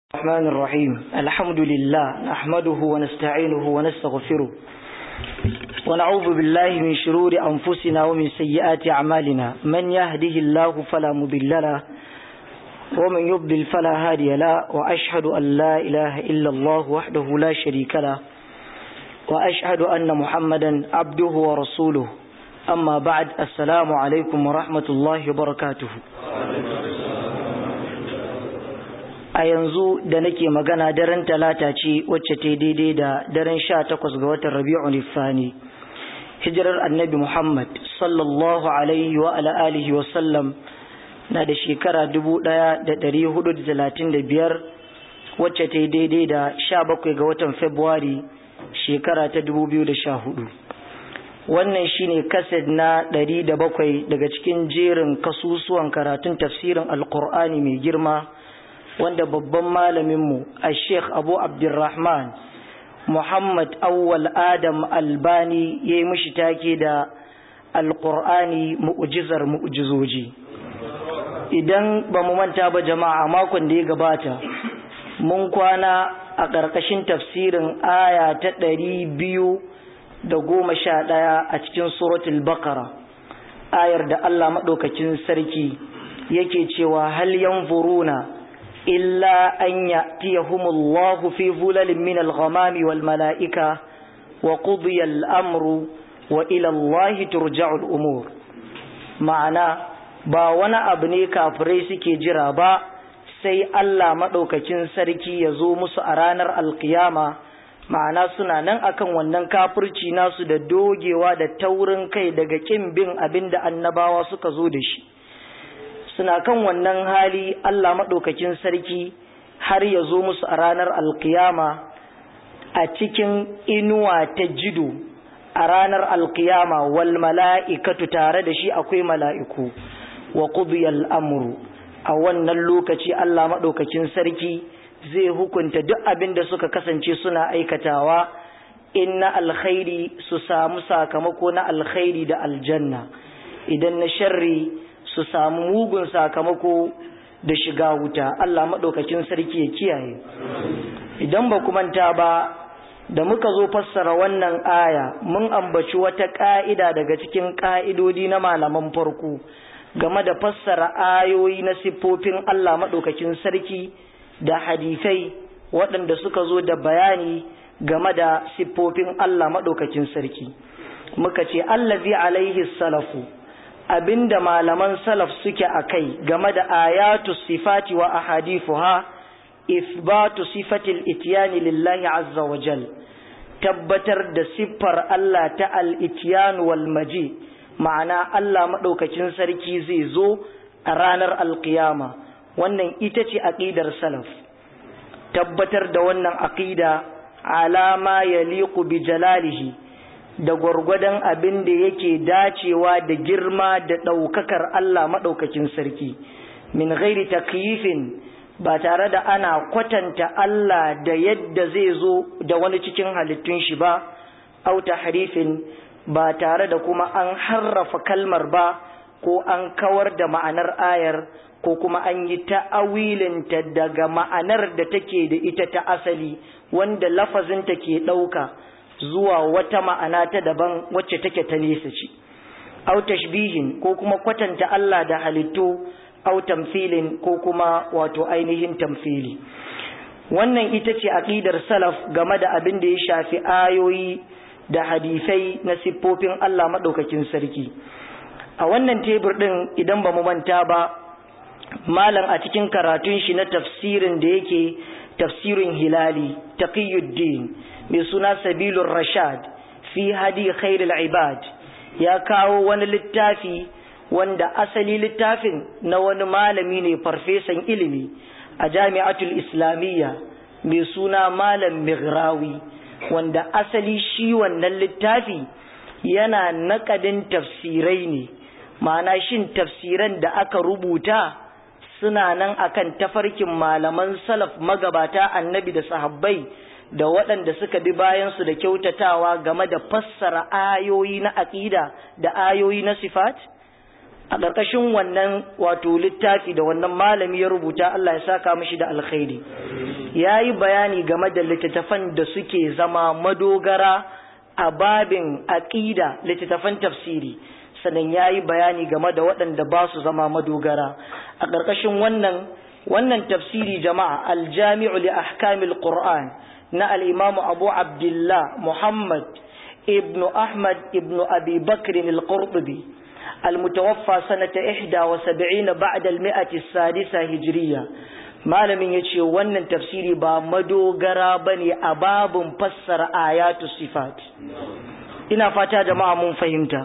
الرحمن الرحيم الحمد لله نحمده ونستعينه ونستغفره ونعوذ بالله من شرور أنفسنا ومن سيئات أعمالنا من يهده الله فلا مضل له ومن يضلل فلا هادي له وأشهد أن لا إله إلا الله وحده لا شريك له وأشهد أن محمدا عبده ورسوله أما بعد السلام عليكم ورحمة الله وبركاته a yanzu da nake magana daren talata ce wacce ta daidai da daren sha takwas ga watan rabi'un ifani hijirar annabi muhammad sallallahu alaihi wa ala alihi wa sallam na da shekara dubu daya da dari hudu da talatin da biyar wacce ta daidai da sha bakwai ga watan februari shekara ta dubu biyu da sha hudu wannan shine kaset na ɗari da bakwai daga cikin jerin kasusuwan karatun tafsirin alkur'ani mai girma wanda babban malaminmu a sheikh abu abdurrahman muhammad awwal adam albani ya yi mishi take da alkur'ani mu'ujizar mu'ujizoji idan ba mu manta ba jama'a makon da ya gabata mun kwana a ƙarƙashin tafsirin aya ta ɗari biyu da goma sha ɗaya a cikin suratul bakara ayar da allah maɗaukacin sarki yake cewa hal yanzuruna إلا أن يأتيهم الله في ظلل من الغمام والملائكة وقضي الأمر وإلى الله ترجع الأمور معنى ba wani abu ne kafirai suke jira ba sai Allah maɗaukacin sarki ya zo musu a ranar alkiyama ma'ana suna nan akan wannan kafirci nasu da dogewa da taurin kai daga ƙin bin abin da annabawa suka zo da shi suna kan wannan hali Allah maɗaukakin sarki har ya zo musu a ranar alkiyama a cikin inuwa ta jido a ranar alkiyama wal mala'ikatu tare da shi akwai mala'iku wa qudiyal amru a wannan lokaci Allah maɗaukakin sarki zai hukunta duk abin da suka kasance suna aikatawa in na alkhairi su samu sakamako na alkhairi da aljanna idan na sharri su samu mugun sakamako da shiga wuta Allah maɗaukakin sarki ya kiyaye idan ba ku manta ba da muka zo fassara wannan aya mun ambaci wata ƙa'ida daga cikin ƙa'idodi na malaman farko game da fassara ayoyi na siffofin Allah maɗaukakin sarki da hadisai waɗanda suka zo da bayani game da siffofin Allah maɗaukakin sarki muka ce allazi alaihi salafu abinda malaman salaf suke a kai game da ayatu sifati wa ahadifuha isbatu sifatil itiyani lillahi azza wa jal tabbatar da siffar Allah ta al-itiyan wal maji ma'ana Allah madaukakin sarki zai zo a ranar alkiyama wannan ita ce aqidar salaf tabbatar da wannan aqida alama yaliqu bi jalalihi da gwargwadon abin da yake dacewa da girma da ɗaukakar Allah maɗaukakin sarki min ghairi takyifin ba tare da ana kwatanta Allah da yadda zai zo da wani cikin halittun shi ba au tahrifin ba tare da kuma an harrafa kalmar ba ko an kawar da ma'anar ayar ko kuma an yi ta'awilinta daga ma'anar da take da ita ta asali wanda lafazinta ke ɗauka zuwa wata ma'ana ta daban wacce take ta nesa ce au tashbihin ko kuma kwatanta Allah da halittu au tamthilin ko kuma wato ainihin tamthili wannan ita ce aqidar salaf game da abin da ya shafi ayoyi da hadisai na siffofin Allah madaukakin sarki a wannan tebur din idan ba mu manta ba malam a cikin karatun shi na tafsirin da yake tafsirin hilali taqiyuddin mai suna sabilun rashad fi hadi khairul ibad ya kawo wani littafi wanda asali littafin na wani malami ne farfesan ilimi a jami'atul islamiyya mai suna malam migrawi wanda asali shi wannan littafi yana nakadin tafsirai ne ma'ana shin tafsiran da aka rubuta suna nan akan tafarkin malaman salaf magabata annabi da sahabbai da waɗanda suka bi bayansu da kyautatawa game da fassara ayoyi na aƙida da ayoyi na sifat a ƙarƙashin wannan wato littafi da wannan malami ya rubuta Allah ya saka mishi da alkhairi ya yi bayani game da littattafan da suke zama madogara a babin aƙida littattafan tafsiri sannan ya yi bayani game da waɗanda ba su zama madogara a ƙarƙashin wannan wannan tafsiri jama'a aljami'u li ahkamil qur'an na al-imam abu abdullah muhammad ibnu ahmad ibnu abi bakr al-qurtubi المتوفى سنة إحدى وسبعين بعد المئة السادسة هجرية malamin ya ce wannan tafsiri ba madogara ba ne a babin fassara ayatu sifat ina fata jama'a mun fahimta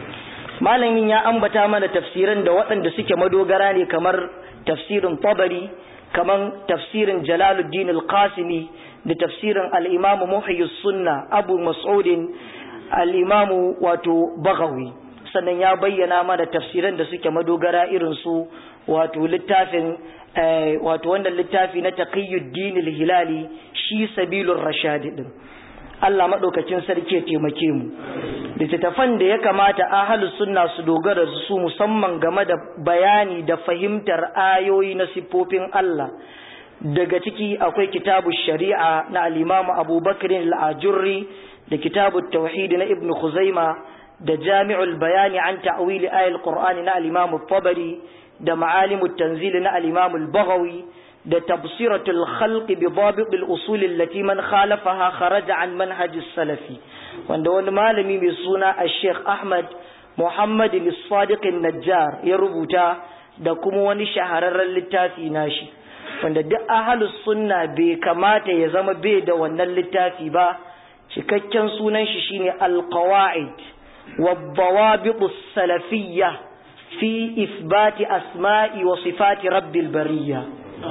malamin ya ambata mana tafsirin da waɗanda suke madogara ne kamar tafsirin tabari kamar tafsirin jalaluddin al-qasimi da tafsirin al-imamu muhayyus sunna abu mas'udin al-imamu wato bagawi sannan ya bayyana mana tafsiran da suke madogara irin su wato littafin wato wannan littafi na taqiyuddin al-hilali shi sabilur rashad din Allah madaukakin sarki ya taimake mu littattafan da ya kamata ahlus sunna su dogara su musamman game da bayani da fahimtar ayoyi na siffofin Allah daga ciki akwai kitabu shari'a na al-imam Abu Bakr al-Ajurri da kitabu tauhid na Ibn Khuzaima da jami'ul bayani an ta'wili ayatul Qur'ani na al-imam tabari da ma'alimut tanzil na al-imam al-Baghawi da tafsiratul khalq bi dabit al-usul allati man khalafaha kharaja an manhaj salafi wanda wani malami mai suna al-Sheikh Ahmad Muhammad al-Sadiq najjar ya rubuta da kuma wani shahararren littafi nashi wanda duk ahlus sunna bai kamata ya zama bai da wannan littafi ba cikakken sunan shi shine al-qawaid والضوابط السلفية في إثبات أسماء وصفات رب البرية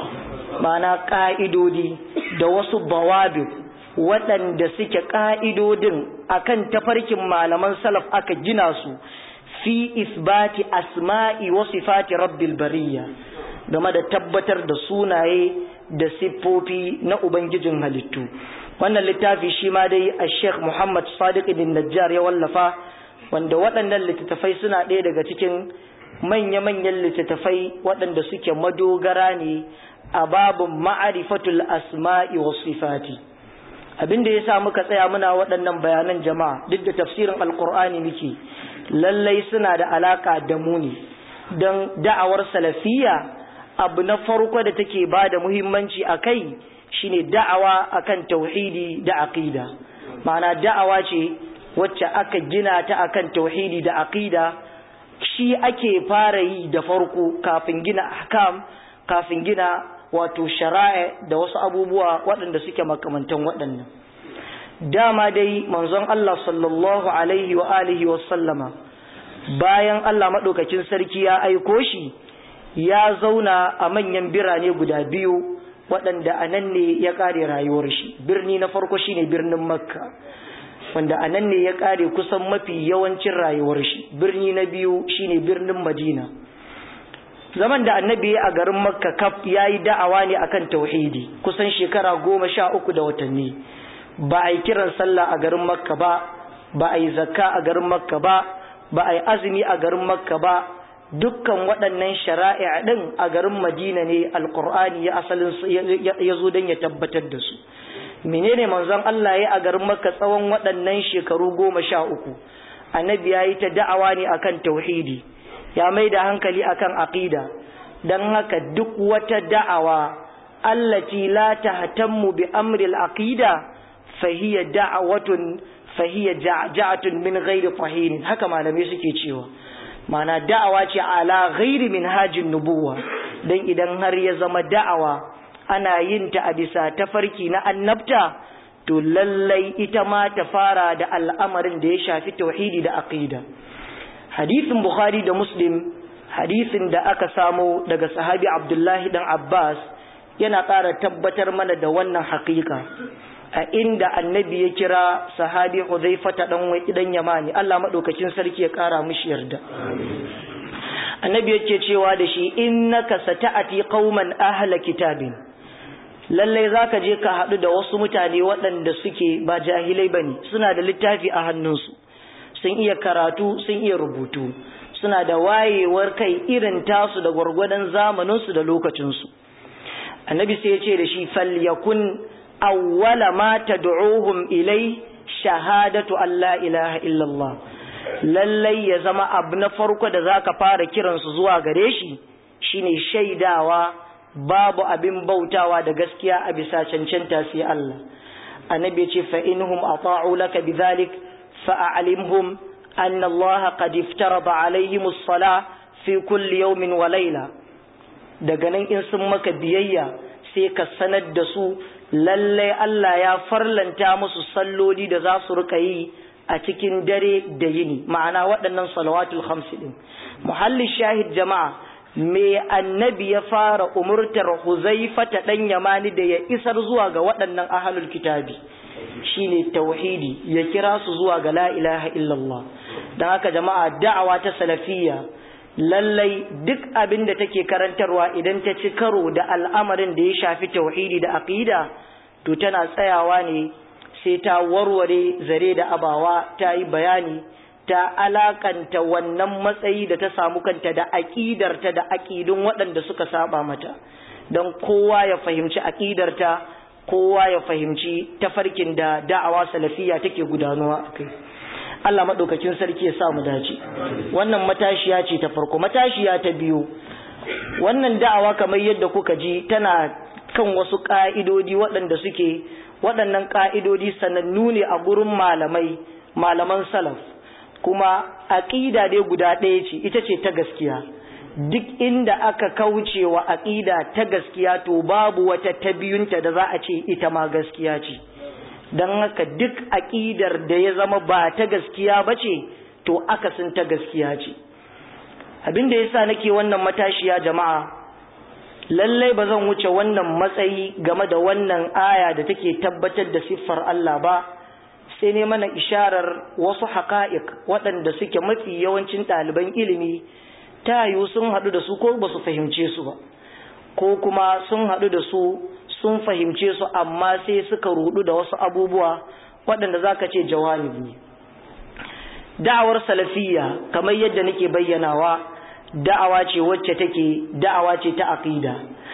معنى قائدودي دوس الضوابط waɗanda suke ƙa'idodin akan tafarkin malaman salaf aka gina su fi isbati asma'i wa sifati rabbil bariya game da tabbatar da sunaye da siffofi na ubangijin halittu wannan littafi shi ma dai a sheikh muhammad sadiq bin najjar ya wallafa wanda waɗannan littattafai suna ɗaya daga cikin manya-manyan littattafai waɗanda suke madogara ne a babin ma'arifatul asma'i wa sifati abin da ya sa muka tsaya muna waɗannan bayanan jama'a duk da tafsirin alkur'ani muke lallai suna da alaka da mu ne don da'awar salafiya abu na farko da take ba da muhimmanci a kai shine da'awa akan tauhidi da aqida ma'ana da'awa ce wacce aka gina ta akan tauhidi da aqida shi ake fara yi da farko kafin gina ahkam kafin gina wato shari'a da wasu abubuwa waɗanda suke makamantan waɗannan dama dai manzon Allah sallallahu alaihi wa alihi wa sallama bayan Allah madaukakin sarki ya aiko shi ya zauna a manyan birane guda biyu waɗanda a nan ne ya ƙare rayuwar shi birni na farko shine birnin makka wanda a nan ne ya ƙare kusan mafi yawancin rayuwar shi birni na biyu shine birnin madina zaman da annabi a garin makka kaf ya yi da'awa ne akan tauhidi kusan shekara goma sha uku da watanni ba a yi kiran sallah a garin makka ba ba a yi zakka a garin makka ba ba a yi azumi a garin makka ba dukkan waɗannan shari'a ɗin a garin madina ne alkur'ani ya asalin ya zo don ya tabbatar da su menene manzon Allah ya a garin makka tsawon waɗannan shekaru goma sha uku annabi ya yi ta da'awa ne akan tauhidi ya mai da hankali akan aqida dan haka duk wata da'awa allati la tahtammu bi amri al-aqida fa hiya da'watun fa hiya ja'ja'atun min ghairi fahin haka malamai suke cewa mana da'awa ce ala ghairi minhajin nubuwa dan idan har ya zama da'awa ana yin ta a bisa tafarki na annabta to lallai ita ma ta fara da al'amarin da ya shafi tauhidi da aqida hadisin bukhari da muslim hadisin da aka samo daga sahabi abdullahi dan abbas yana ƙara tabbatar mana da wannan haƙiƙa a inda annabi ya kira sahabi huzaifata dan wai dan yamani Allah madaukakin sarki ya ƙara mishi yarda annabi yake cewa da shi innaka sata'ati qauman ahla kitabin lalle zaka je ka haɗu da wasu mutane waɗanda suke ba jahilai bane suna da littafi a hannunsu sun iya karatu sun iya rubutu suna da wayewar kai irin tasu da gwargwadon zamaninsu da lokacinsu annabi sai ya ce da shi falyakun awwala ma tad'uhum ilai shahadatu an la ilaha illallah lallai ya zama abu na farko da zaka fara kiransu zuwa gare shi shine shaidawa babu abin bautawa da gaskiya a bisa cancanta sai Allah annabi ya ce fa inhum ata'u laka bidhalik fa a'limhum anna Allah qad iftarada alaihim as-salah fi kulli yawmin wa layla daga nan in sun maka biyayya sai ka sanar da su lallai Allah ya farlanta musu salloli da za su rika yi a cikin dare da yini ma'ana waɗannan salawatul khamsi din muhalli shahid jama'a me annabi ya fara umurtar huzaifa ta dan yamani da ya isar zuwa ga waɗannan ahlul kitabi shine tauhidi ya kira su zuwa ga la ilaha illallah dan haka jama'a da'awa ta salafiyya lallai duk abin da take karantarwa idan ta ci karo da al'amarin da ya shafi tauhidi da aqida to tana tsayawa ne sai ta warware zare da abawa ta yi bayani ta alakanta wannan matsayi da ta samu kanta da aqidarta da aqidun waɗanda suka saba mata don kowa ya fahimci aqidarta kowa ya fahimci tafarkin da da'awa salafiya take gudanuwa akai Allah maɗaukakin sarki ya sa mu dace wannan matashiya ce ta farko matashiya ta biyu wannan da'awa kamar yadda kuka ji tana kan wasu ƙa'idodi waɗanda suke waɗannan ƙa'idodi sanannu ne a gurin malamai malaman salaf kuma aƙida dai guda ɗaya ce ita ce ta gaskiya duk inda aka kauce wa aƙida ta gaskiya to babu wata ta biyunta da za a ce ita ma gaskiya ce don haka duk aƙidar da ya zama ba ta gaskiya ba ce to akasin ta gaskiya ce abin da ya sa nake wannan matashiya jama'a lallai ba zan wuce wannan matsayi game da wannan aya da take tabbatar da siffar Allah ba sai ne mana isharar wasu haƙa'iq waɗanda suke mafi yawancin ɗaliban ilimi ta yiwu sun haɗu da su ko ba su fahimce su ba ko kuma sun haɗu da su sun fahimce su amma sai suka rudu da wasu abubuwa waɗanda za ka ce jawanibi ne da'awar salafiyya kamar yadda nake bayyanawa da'awa ce wacce take da'awa ce ta aqida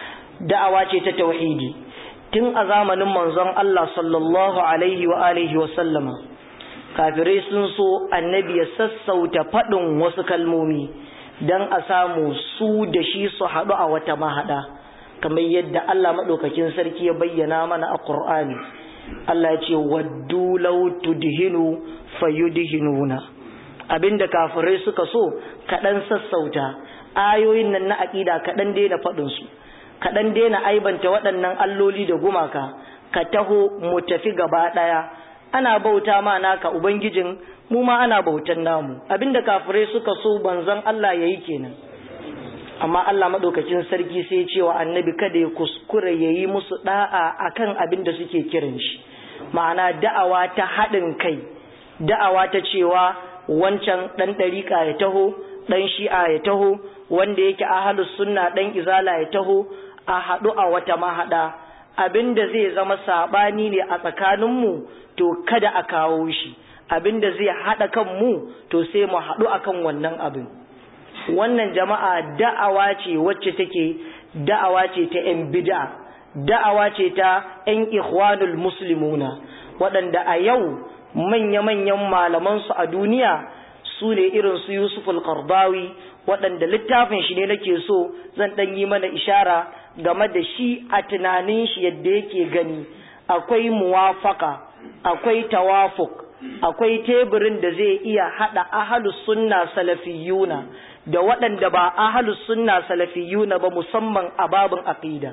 da'awa ce ta tauhidi tun a zamanin manzon Allah sallallahu alaihi wa alihi wa sallama kafirai sun so annabi ya sassauta faɗin wasu kalmomi don a samu su da shi su haɗu a wata mahaɗa kamar yadda Allah maɗaukakin sarki ya bayyana mana a Qur'ani Allah ya ce waddu law tudhinu fayudhinuna abinda kafirai suka so kaɗan sassauta ayoyin nan na aƙida kaɗan daina faɗin su kaɗan daina aibanta waɗannan alloli da gumaka ka taho mu tafi gaba ɗaya ana bauta ma naka ubangijin mu ma ana bautan namu abinda kafirai suka so banzan Allah yayi kenan amma Allah madaukakin sarki sai ya ce wa annabi kada ya kuskure yayi musu da'a akan abin da suke kiran shi ma'ana da'awa ta haɗin kai da'awa ta cewa wancan ɗan ɗariƙa ya taho ɗan shi'a ya taho wanda yake ahalus sunna ɗan izala ya taho a haɗu a wata mahaɗa abin da zai zama saɓani ne a tsakaninmu to kada a kawo shi abin da zai haɗa kanmu to sai mu haɗu akan wannan abin wannan jama'a da'awa ce wacce take da'awa ce ta 'yan bid'a da'awa ce ta 'yan ikhwanul muslimuna waɗanda a yau manya-manyan malamansu a duniya su ne irin su Yusuf al-Qardawi waɗanda littafin shi ne nake so zan ɗan yi mana ishara game da shi a tunanin shi yadda yake gani akwai muwafaka akwai tawafuk akwai teburin da zai iya haɗa ahalus sunna salafiyuna da waɗanda ba ahalus sunna salafiyuna ba musamman a babin aqida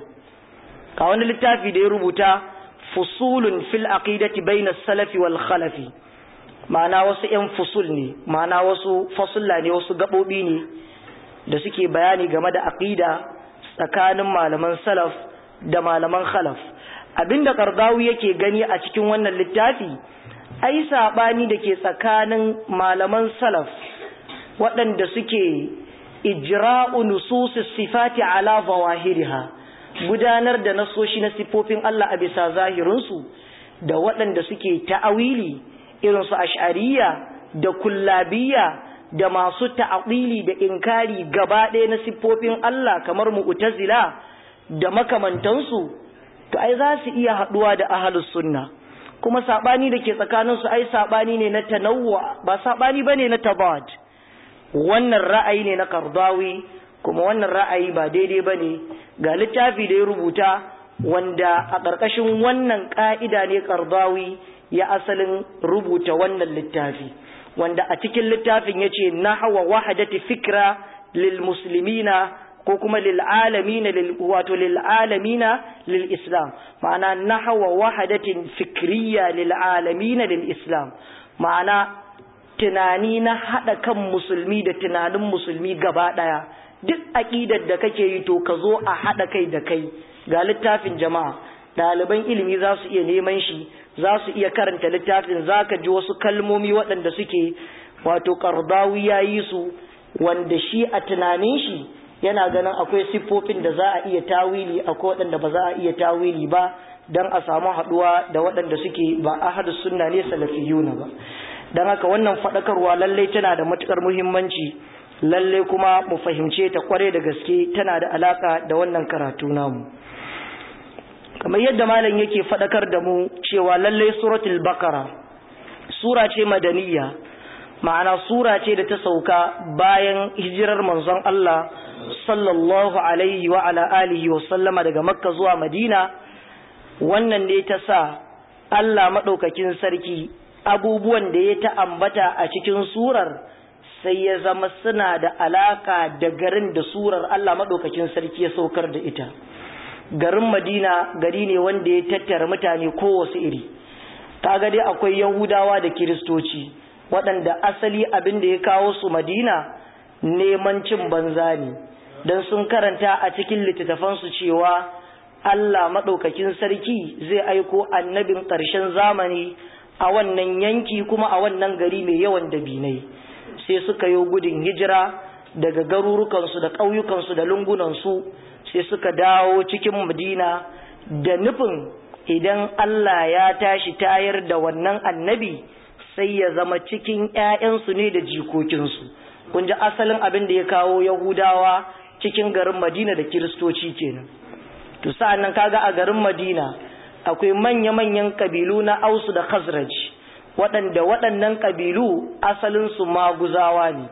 ka wani littafi da ya rubuta fusulun fil aqidati bainas salafi wal khalafi ma'ana wasu ‘yan fusul ne ma'ana wasu fasulla ne wasu gaɓoɓi ne da suke bayani game da aƙida tsakanin malaman salaf da malaman khalaf abinda kardawi yake gani a cikin wannan littafi ai saɓani da ke tsakanin malaman salaf waɗanda suke ijra'u nususis sifati ala zawahiriha gudanar da nasoshi na sifofin Allah a bisa zahirinsu da waɗanda suke ta'awili irin su ash'ariya da kullabiya da masu ta'aqili da inkari gaba ɗaya na siffofin Allah kamar mu'tazila da makamantansu to ai za su iya haɗuwa da ahlus sunna kuma sabani da ke tsakaninsu ai sabani ne na tanawwa ba sabani bane na tabad wannan ra'ayi ne na kardawi kuma wannan ra'ayi ba daidai bane ga littafi da ya rubuta wanda a ƙarƙashin wannan ƙa'ida ne kardawi ya asalin rubuta wannan littafi wanda a cikin littafin ya ce na hawa wahadati fikra lil muslimina ko kuma lil alamina wato lil alamina lil islam ma'ana na hawa wahadatin fikriya lil alamina lil islam ma'ana tunani na haɗa kan musulmi da tunanin musulmi gaba ɗaya duk aƙidar da kake yi to ka zo a haɗa kai da kai ga littafin jama'a ɗaliban ilimi za su iya neman shi za su iya karanta littafin za ka ji wasu kalmomi waɗanda suke wato ƙardawi ya yi su wanda shi a tunanin shi yana ganin akwai siffofin da za a iya tawili akwai waɗanda ba za a iya tawili ba don a samu haɗuwa da waɗanda suke ba ahadus sunna ne salafiyuna ba don haka wannan faɗakarwa lallai tana da matuƙar muhimmanci lallai kuma mu fahimce ta kware da gaske tana da alaƙa da wannan karatu namu kamar yadda malam yake faɗakar da mu cewa lallai suratul bakara sura ce madaniya ma'ana sura ce da ta sauka bayan hijirar manzon Allah sallallahu alaihi wa ala alihi wa sallama daga makka zuwa madina wannan ne ta sa Allah maɗaukakin sarki abubuwan da ya ta ambata a cikin surar sai ya zama suna da alaka da garin da surar Allah maɗaukakin sarki ya saukar da ita garin madina gari ne wanda ya tattara mutane kowace iri kaga dai akwai yahudawa da kiristoci waɗanda asali abin da ya kawo su madina neman cin banza ne don sun karanta a cikin littattafansu cewa Allah maɗaukakin sarki zai aiko annabin ƙarshen zamani a wannan yanki kuma a wannan gari mai yawan dabinai sai suka yi gudun hijira daga garurukansu da ƙauyukansu da lungunansu sai suka dawo cikin madina da nufin idan Allah ya tashi tayar da wannan annabi sai ya zama cikin ‘ya'yansu ne da jikokinsu kun ji asalin abin da ya kawo yahudawa cikin garin madina da kiristoci kenan to sa'an nan kaga a garin madina akwai manya-manyan kabilu na ausu da khazraj waɗanda waɗannan kabilu asalinsu maguzawa ne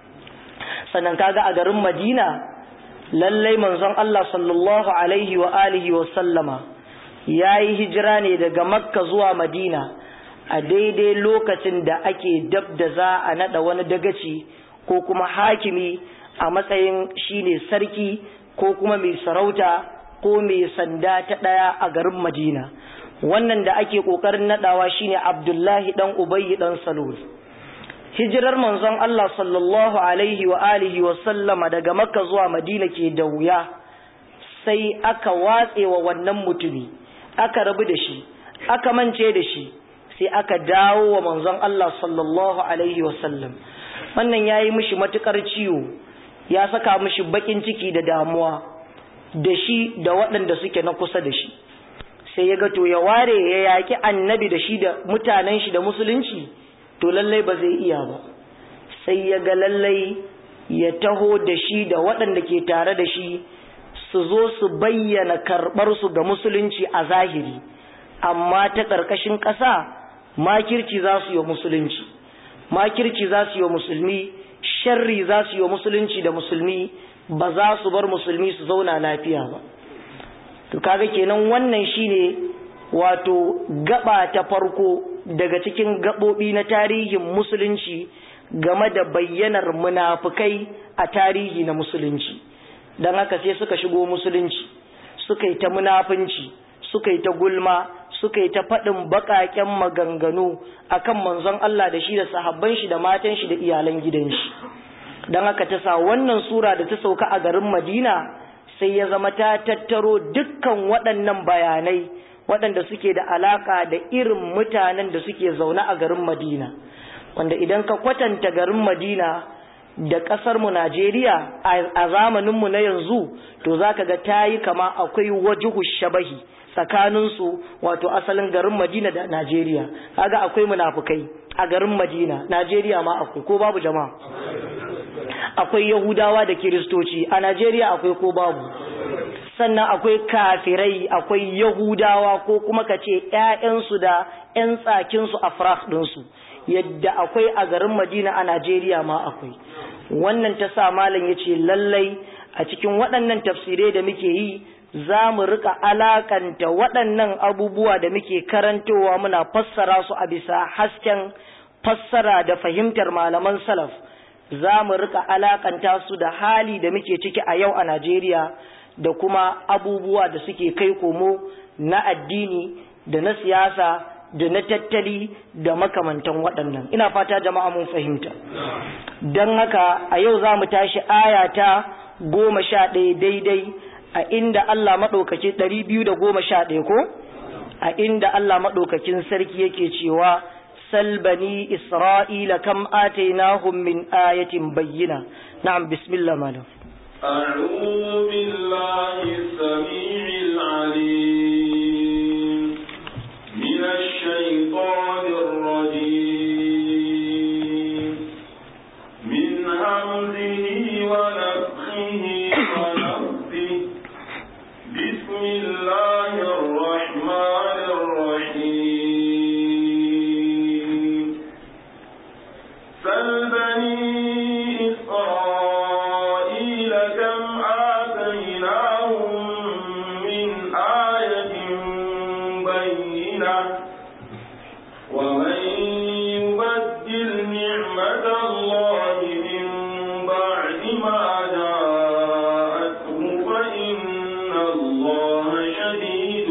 sannan kaga a garin madina lallai manzon Allah sallallahu alaihi wa alihi wa sallama ya yi hijira ne daga makka zuwa madina a daidai lokacin da ake dab da za a naɗa wani dagaci ko kuma hakimi a matsayin shine sarki ko kuma mai sarauta ko mai sanda ta ɗaya a garin madina wannan da ake ƙoƙarin naɗawa shine abdullahi ɗan ubayyi ɗan salul hijirar manzon Allah sallallahu alaihi wa alihi wa sallama daga makka zuwa madina ke da wuya sai aka watse wa wannan mutumi aka rabu da shi aka mance da shi sai aka dawo wa manzon Allah sallallahu alaihi wa sallam wannan yayi mishi matukar ciwo ya saka mishi bakin ciki da damuwa da shi da waɗanda suke na kusa da shi sai ya ga to ya ware ya yaki annabi da shi da mutanen shi da musulunci to lallai ba zai iya ba sai ya ga lallai ya taho da shi da waɗanda ke tare da shi su zo su bayyana karɓarsu ga musulunci a zahiri amma ta ƙarƙashin ƙasa makirci za su yi musulunci makirci za su yi musulmi sharri za su yi musulunci da musulmi ba za su bar musulmi su zauna lafiya ba to kaga kenan wannan shine wato gaba ta farko daga cikin gaɓoɓi na tarihin musulunci game da bayyanar munafukai a tarihi na musulunci don haka sai suka shigo musulunci suka yi ta munafunci suka yi ta gulma suka yi ta faɗin baƙaƙen maganganu akan manzon Allah da shi da sahabban shi da matan shi da iyalan gidan shi don haka ta sa wannan sura da ta sauka a garin Madina sai ya zama ta tattaro dukkan waɗannan bayanai waɗanda suke da alaƙa da irin mutanen da suke zaune a garin Madina wanda idan ka kwatanta garin Madina da ƙasarmu Najeriya a zamaninmu na yanzu to za ka ga ta yi kama akwai wajuhu shabahi tsakaninsu wato asalin garin Madina da Najeriya kaga akwai munafukai a garin Madina Najeriya ma akwai ko babu jama'a akwai yahudawa da kiristoci a najeriya akwai ko babu sannan akwai kafirai akwai yahudawa ko kuma ka ce 'ya'yansu da 'yan tsakinsu a ɗinsu yadda akwai a garin madina a najeriya ma akwai wannan ta sa malam ya ce lallai a cikin waɗannan tafsirai da muke yi za mu rika alakanta waɗannan abubuwa da muke karantowa muna fassara su a bisa hasken fassara da fahimtar malaman salaf za mu rika alakanta su da hali da muke ciki a yau a najeriya da kuma abubuwa da suke kai komo na addini da na siyasa da na tattali da makamantan waɗannan ina fata jama'a mun fahimta don haka a yau za mu tashi aya ta goma sha ɗaya daidai a inda Allah maɗaukaki ɗari biyu da goma sha ɗaya ko a inda Allah maɗaukakin sarki yake cewa salbani isra'ila kam atainahum min ayatin bayyina na'am bismillah malam أعوذ بالله السميع العليم من الشيطان الرجيم من همزه ونفخه ونفثه بسم الله الرحمن الرحيم سل بني إسرائيل كم آتيناهم من آية بينة ومن يبدل نعمة الله من بعد ما جاءته فإن الله شديد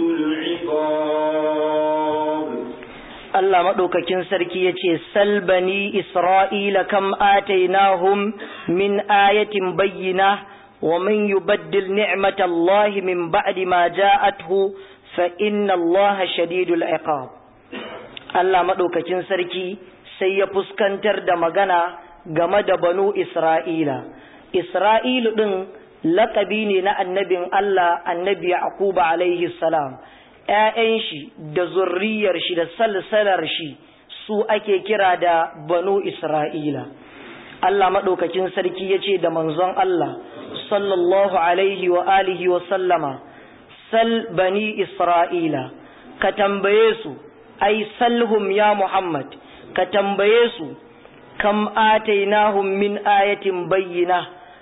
العقاب Allah maɗaukakin sarki ya ce, Salbani Isra'ila kam atainahum min ayatin bayyina wa man yubaddil ni'matallahi min ba'di ma ja'athu fa inna Allah shadidul iqab. Allah maɗaukakin sarki sai ya fuskantar da magana game da banu Isra'ila. Isra'ilu ɗin laƙabi ne na annabin Allah annabi Yaquba alaihi salam. ‘ya'yan shi da zurriyar shi da salsalar shi su ake kira da banu Isra'ila. Allah maɗaukakin sarki ya ce da manzon Allah, sallallahu alaihi wa alihi wa sallama, sal bani Isra'ila, ka tambaye su, ai salhum ya Muhammad, ka tambaye su, kam atainahum min ayatin bayyina.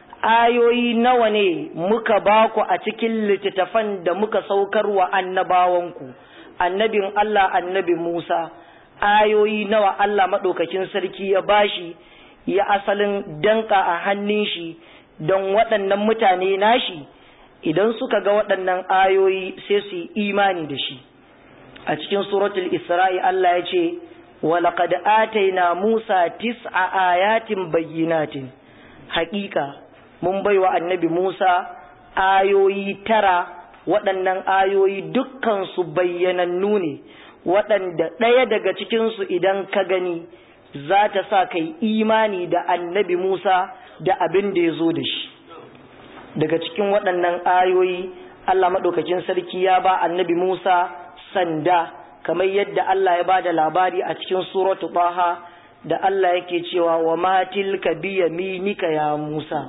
ayoyi nawa ne muka ba ku a cikin littattafan da muka saukar wa annabawanku annabin Allah annabi Musa ayoyi nawa Allah maɗaukakin sarki ya bashi ya asalin danka a hannun shi don waɗannan mutane nashi idan suka ga waɗannan ayoyi sai su yi imani da shi a cikin suratul isra'i Allah ya ce walaƙad ataina Musa tis'a ayatin bayyinatin haƙiƙa mun bai wa annabi Musa ayoyi tara waɗannan ayoyi dukkansu bayyanannu ne waɗanda ɗaya daga cikinsu idan ka gani za ta sa kai imani da annabi Musa da abin da ya zo da shi daga cikin waɗannan ayoyi Allah maɗaukacin sarki ya ba annabi Musa sanda kamar yadda Allah ya ba da labari a cikin suratu Taha da Allah yake cewa wa ma tilka biyaminika ya Musa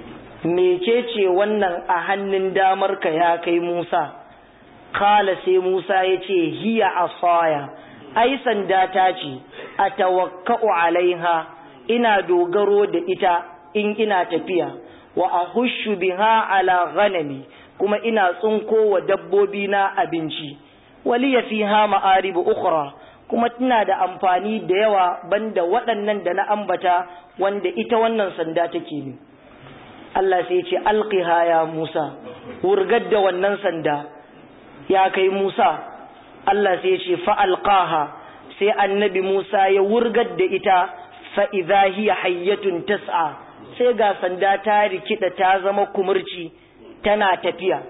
mecece wannan a hannun damarka ya kai Musa kala sai Musa ya ce hiya asaya ai sanda ta ce a tawakka'u alaiha ina dogaro da ita in ina tafiya wa ahushu biha ala ghanami kuma ina tsunko wa dabbobi na abinci waliya fiha ma'aribu ukhra kuma tana da amfani da yawa banda waɗannan da na ambata wanda ita wannan sanda take ne Allah sai ce alqiha ya Musa wurgar da wannan sanda ya kai Musa Allah sai ce fa alqaha sai annabi Musa ya wurgar da ita fa idha hiya hayyatun tas'a sai ga sanda ta rikida ta zama kumurci tana tafiya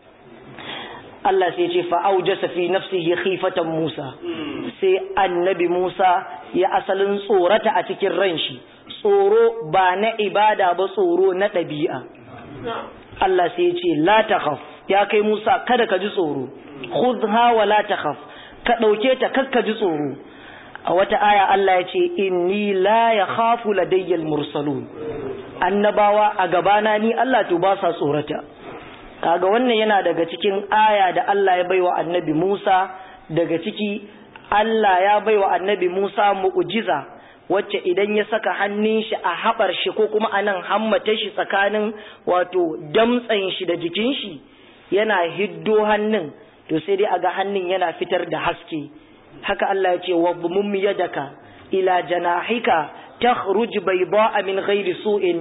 Allah sai ce fa aujasa fi nafsihi khifatan Musa sai annabi Musa ya asalin tsorata a cikin ran shi tsoro ba na ibada ba tsoro na ɗabi'a Allah sai ce la takhaf ya kai Musa kada ka ji tsoro khudha wa la takhaf ka dauke ta kakka ji tsoro a wata aya Allah ya ce inni la yakhafu ladayyal mursalun annabawa a gabana ni Allah to ba sa tsorata kaga wannan yana daga cikin aya da Allah ya baiwa annabi Musa daga ciki Allah ya baiwa annabi Musa mu'jiza wacce idan ya saka hannun shi a haɓar shi ko kuma a nan hammata shi tsakanin wato damtsan shi da jikin shi yana hiddo hannun to sai dai a ga hannun yana fitar da haske haka Allah ya ce wa mum yadaka ila janahika takhruj bayda'a min ghairi su'in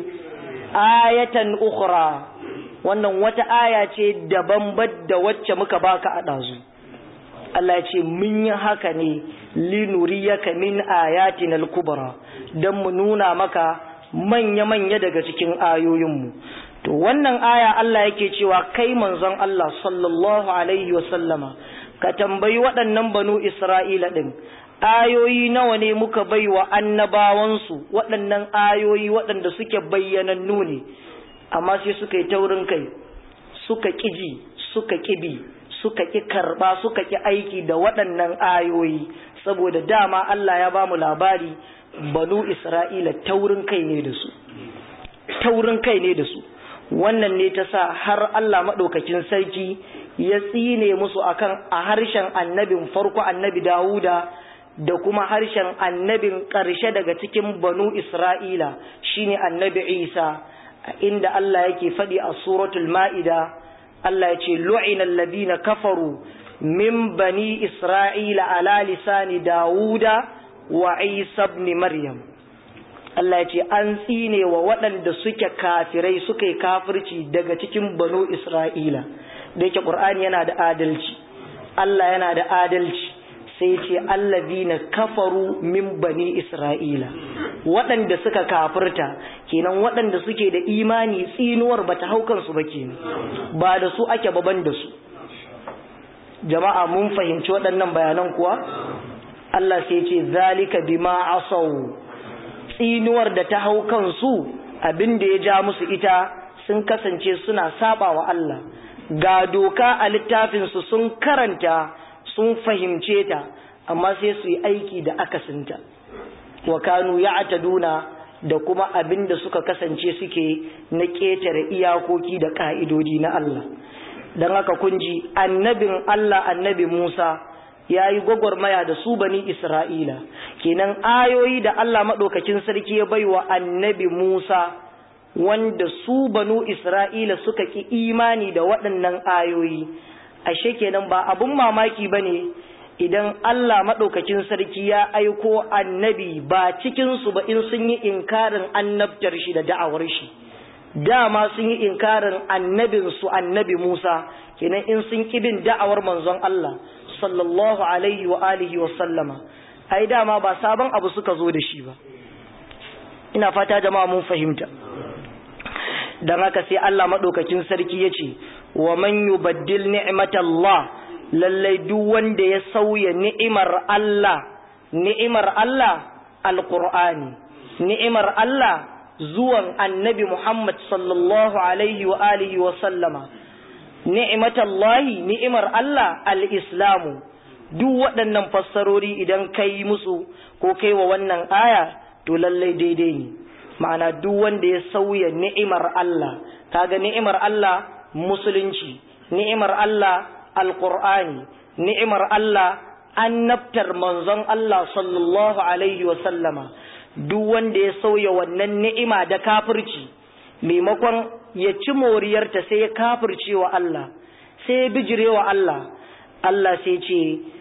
ayatan ukhra wannan wata aya ce daban da wacce muka baka a dazu Allah ya ce mun yi haka ne linuriyaka min ayatin al-kubra dan mu nuna maka manya-manya daga cikin ayoyinmu to wannan aya Allah yake cewa kai manzon Allah sallallahu alaihi wa sallama ka tambayi waɗannan banu Isra'ila din ayoyi nawa ne muka baiwa annabawansu waɗannan ayoyi waɗanda suke bayyanannu ne amma sai suka yi taurin kai suka ƙiji suka ƙibi suka ƙi karɓa suka ƙi aiki da waɗannan ayoyi saboda dama Allah ya ba mu labari banu Isra'ila taurin kai ne da su taurin kai ne da su wannan ne ta sa har Allah maɗaukakin sarki ya tsine musu akan a harshen annabin farko annabi Dawuda da kuma harshen annabin ƙarshe daga cikin banu Isra'ila shine annabi Isa inda Allah yake faɗi a suratul ma'ida Allah ya ce lu'inal ladina kafaru min bani Isra'ila ala lisani Dawuda wa Isa ibn Maryam Allah ya ce an tsine wa waɗanda suke kafirai suka yi kafirci daga cikin banu Isra'ila da yake Qur'ani yana da adalci Allah yana da adalci sai ce allazina kafaru min bani Isra'ila waɗanda suka kafirta kenan waɗanda suke da imani tsinuwar bata hau kansu ba kenan ba da su ake baban da su jama'a mun fahimci waɗannan bayanan kuwa Allah sai ce zalika bima asaw tsinuwar da ta hau kansu abin da ya ja musu ita sun kasance suna saba wa Allah ga doka a littafinsu sun karanta sun fahimce ta amma sai su yi aiki da akasinta wa kanu ya'taduna da kuma abin da suka kasance suke na ƙetare iyakoki da ƙa'idodi na Allah don haka kun ji annabin Allah annabi Musa ya yi gwagwarmaya da su bani Isra'ila kenan ayoyi da Allah maɗaukakin sarki ya bai wa annabi Musa wanda su banu Isra'ila suka ki imani da waɗannan ayoyi ashe kenan ba abun mamaki ba ne idan Allah maɗaukakin sarki ya aiko annabi ba cikinsu ba in sun yi inkarin annabtar shi da da'awar shi dama sun yi inkarin annabinsu annabi Musa kenan in sun bin da'awar manzon Allah sallallahu alaihi wa alihi wa sallama ai dama ba sabon abu suka zo da shi ba ina fata jama'a mun fahimta dan haka sai Allah madaukakin sarki yace wa man yubaddil ni'matallah lallai duk wanda ya sauya ni'imar Allah ni'imar Allah alqur'ani ni'imar Allah zuwan annabi Muhammad sallallahu alaihi wa alihi wa sallama ni'matallahi ni'imar Allah al-islamu duk waɗannan fassarori idan kai musu ko kai wa wannan aya to lallai daidai ne ma'ana duk wanda ya sauya ni'imar Allah kaga ni'imar Allah musulunci ni'imar Allah alqur'ani ni'imar Allah annabtar manzon Allah sallallahu alaihi wa sallama duk wanda ya sauya wannan ni'ima da kafirci maimakon ya ci moriyarta sai ya kafirce wa Allah sai ya bijire wa Allah Allah sai ce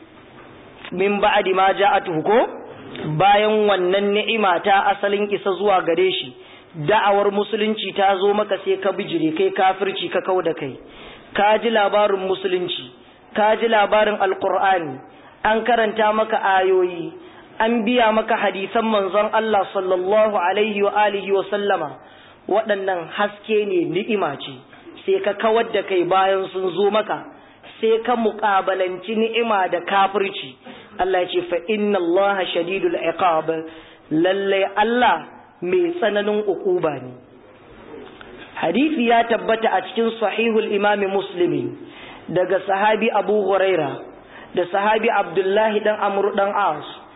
min ba'di ma ja'atuhu ko bayan wannan ni'ima ta asalin isa zuwa gare shi da'awar musulunci ta zo maka sai ka bijire kai kafirci ka kau da kai ka ji labarin musulunci ka ji labarin alqur'ani an karanta maka ayoyi an biya maka hadisan manzon Allah sallallahu alaihi wa alihi wa sallama waɗannan haske ne ni'ima ce sai ka kawar da kai bayan sun zo maka sai ka muƙabalanci ni'ima da kafirci Allah ya ce fa inna Allah shadidul iqab lalle Allah mai tsananin ukuba ne hadisi ya tabbata a cikin sahihul imam muslim daga sahabi Abu Huraira da sahabi Abdullahi dan Amr dan As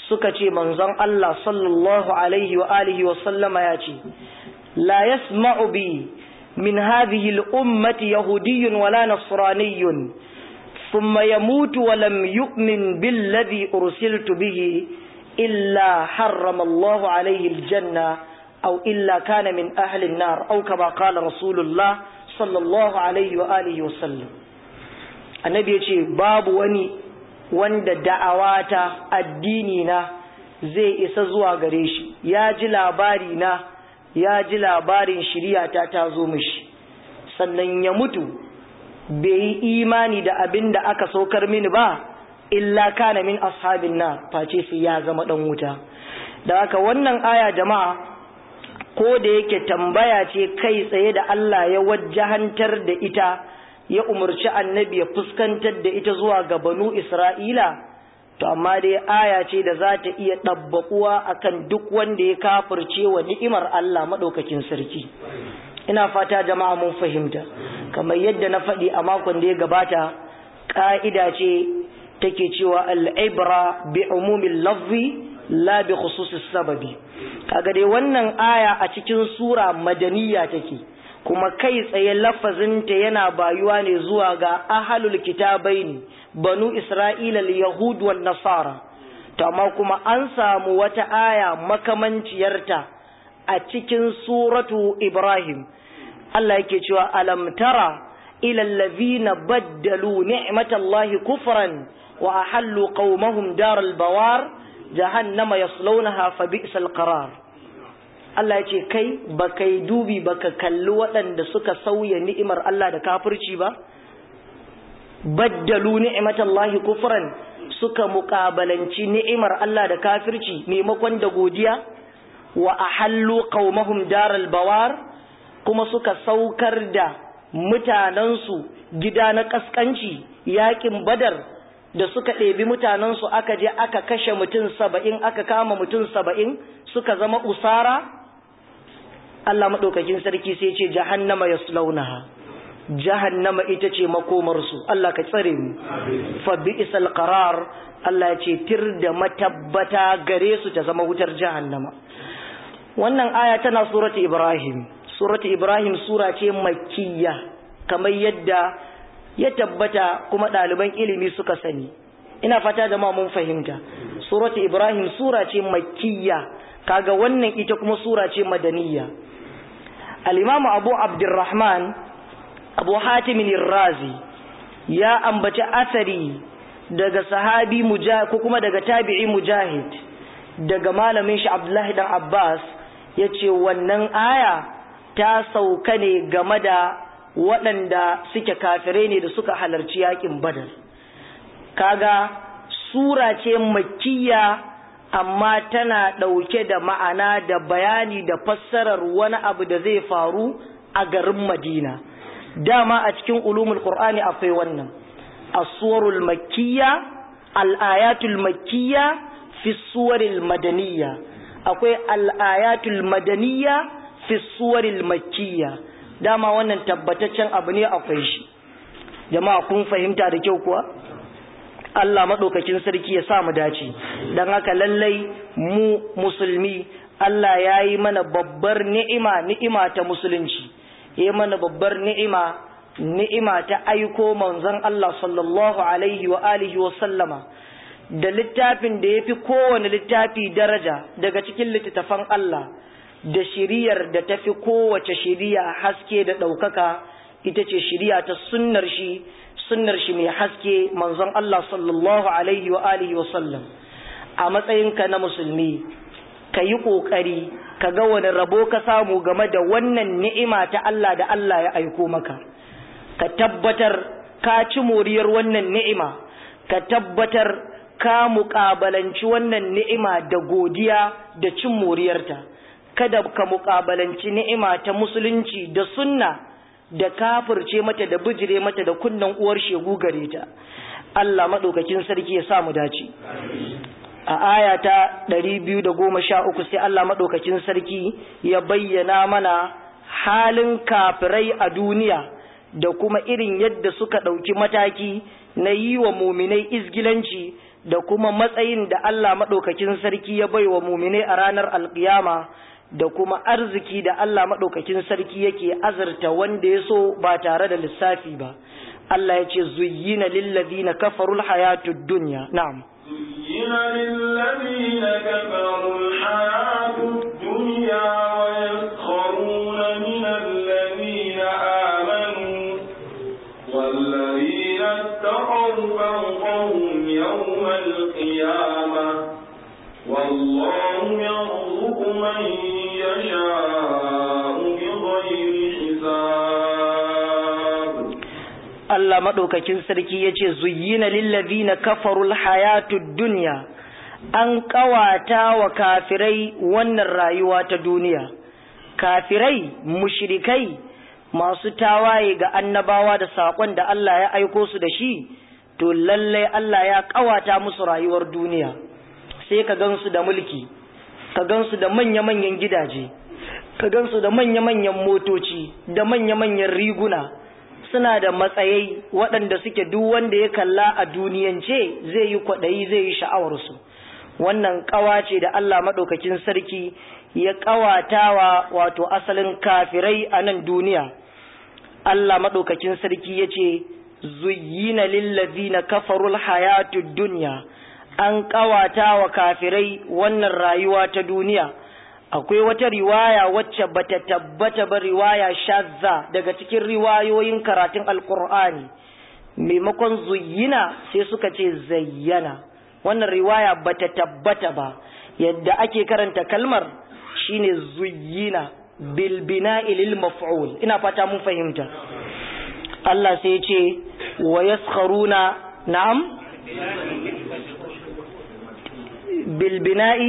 suka ce manzon Allah sallallahu alaihi wa alihi wa sallama ya ce la yasma'u bi min hadhihi al-ummati yahudiyyun wala nasraniyyun thumma yamutu wa lam yu'min billadhi ursiltu bihi illa harrama Allah alaihi al-janna aw illa kana min ahli an-nar aw kama qala rasulullah sallallahu alaihi wa alihi wa sallam annabi ya ce babu wani wanda da'awata addini na zai isa zuwa gare shi ya ji labari na ya ji labarin shiriyata ta zo mishi sannan ya mutu bai yi imani da abin da aka saukar mini ba illa kana min ashabin na face sai ya zama dan wuta da haka wannan aya jama'a ko da yake tambaya ce kai tsaye da Allah ya wajjahantar da ita ya umarci annabi ya fuskantar da ita zuwa ga banu Isra'ila, to amma dai aya ce da za ta iya ɗabbaƙuwa akan duk wanda ya kafirce wa ni'imar Allah maɗaukakin sarki. Ina fata jama'a mun fahimta, kamar yadda na faɗi a makon da ya gabata, ƙa'ida ce take cewa al'ibra bi umumin lafzi la bi khususis sababi. Kaga dai wannan aya a cikin sura madaniya take. kuma kai tsaye lafazinta yana bayuwa ne zuwa ga ahalul kitabai ne banu isra'ila yahud wal nasara to amma kuma an samu wata aya makamanciyarta a cikin suratu ibrahim Allah yake cewa alam tara ila allazina baddalu ni'matallahi kufran wa ahallu qaumahum daral bawar jahannama yaslawnaha fa bi'sal qarar Allah ya ce kai ba kai dubi ba ka kalli waɗanda suka sauya ni'imar Allah da kafirci ba? Baddalu ni'imatallahi kufran suka muƙabalanci ni'imar Allah da kafirci maimakon da godiya wa ahallu qaumahum daral bawar kuma suka saukar da mutanensu gida na kaskanci yakin badar da suka ɗebi mutanensu aka je aka kashe mutum saba'in aka kama mutum saba'in suka zama usara Allah maɗaukakin sarki sai ce jahannama ya slaunaha jahannama ita ce makomarsu Allah ka tsare mu fa bi'sal qarar Allah ya ce tir da matabbata gare su ta zama wutar jahannama wannan aya tana surati Ibrahim surati Ibrahim sura ce makkiya kamar yadda ya tabbata kuma ɗaliban ilimi suka sani ina fata da ma mun fahimta surati Ibrahim sura ce makkiya kaga wannan ita kuma sura ce madaniya al-imam Abu Abdurrahman Abu Hatim razi ya ambaci asari daga sahabi mujahid ko kuma daga tabi'i mujahid daga malamin shi Abdullahi dan Abbas yace wannan aya ta sauka ne game da waɗanda suke kafirai ne da suka halarci yakin Badar kaga sura ce makkiya amma tana ɗauke da ma'ana da bayani da fassarar wani abu da zai faru a garin Madina dama a cikin ulumul Qur'ani akwai wannan as-suwarul makkiyya al-ayatul makkiyya fi suwaril madaniyya akwai al-ayatul madaniyya fi suwaril makkiyya dama wannan tabbataccen abu ne akwai shi jama'a kun fahimta da kyau kuwa Allah maɗaukakin sarki ya sa mu dace don haka lallai mu musulmi Allah ya yi mana babbar ni'ima ni'ima ta musulunci ya mana babbar ni'ima ni'ima ta aiko manzon Allah sallallahu alaihi wa alihi wa sallama da littafin da ya fi kowane littafi daraja daga cikin littattafan Allah da shiriyar da ta fi kowace shiriya haske da ɗaukaka ita ce shiriya ta sunnar shi sunnar shi mai haske manzon Allah sallallahu alaihi wa alihi wa sallam a matsayinka na musulmi ka yi ƙoƙari ka ga wani rabo ka samu game da wannan ni'ima ta Allah da Allah ya aiko maka ka tabbatar ka ci moriyar wannan ni'ima ka tabbatar ka muƙabalanci wannan ni'ima da godiya da cin moriyarta kada ka muƙabalanci ni'ima ta musulunci da sunna da kafirce mata da bijire mata da kunnan uwar shegu gare ta Allah madaukakin sarki ya sa mu dace a aya ta 213 sai Allah madaukakin sarki ya bayyana mana halin kafirai a duniya da kuma irin yadda suka ɗauki mataki na yi wa muminai izgilanci da kuma matsayin da Allah maɗaukakin sarki ya bai wa mumine a ranar alƙiyama da kuma arziki da Allah maɗaukakin sarki yake azurta wanda ya so ba tare da lissafi ba Allah ya ce zuyyina lillazina kafarul hayatud dunya na'am زين للذين كفروا الحياة الدنيا ويسخرون من الذين آمنوا والذين اتقوا فوقهم يوم القيامة والله يرزق من يشاء بغير حساب Allah maɗaukakin sarki ya ce zuyyina lillazina kafarul hayatud dunya an ƙawata wa kafirai wannan rayuwa ta duniya kafirai mushrikai masu tawaye ga annabawa da saƙon da Allah ya aiko su da shi to lallai Allah ya ƙawata musu rayuwar duniya sai ka gansu da mulki ka gansu da manya-manyan gidaje ka gansu da manya-manyan motoci da manya-manyan riguna suna da matsayai waɗanda suke duk wanda ya kalla a duniyance zai yi kwaɗayi zai yi sha'awarsu wannan ƙawa ce da Allah maɗaukakin sarki ya ƙawatawa wato asalin kafirai a nan duniya Allah maɗaukakin sarki ya ce zuyyina lillazina kafarul hayatud dunya an ƙawata wa kafirai wannan rayuwa ta duniya akwai wata riwaya wacce bata tabbata ba riwaya shazza daga cikin riwayoyin karatun alkur'ani maimakon zuyyina sai suka ce zayyana wannan riwaya bata tabbata ba yadda ake karanta kalmar shine zuyyina bil bina'i lil maf'ul ina fata mun fahimta Allah sai ya ce wa yaskharuna na'am bil bina'i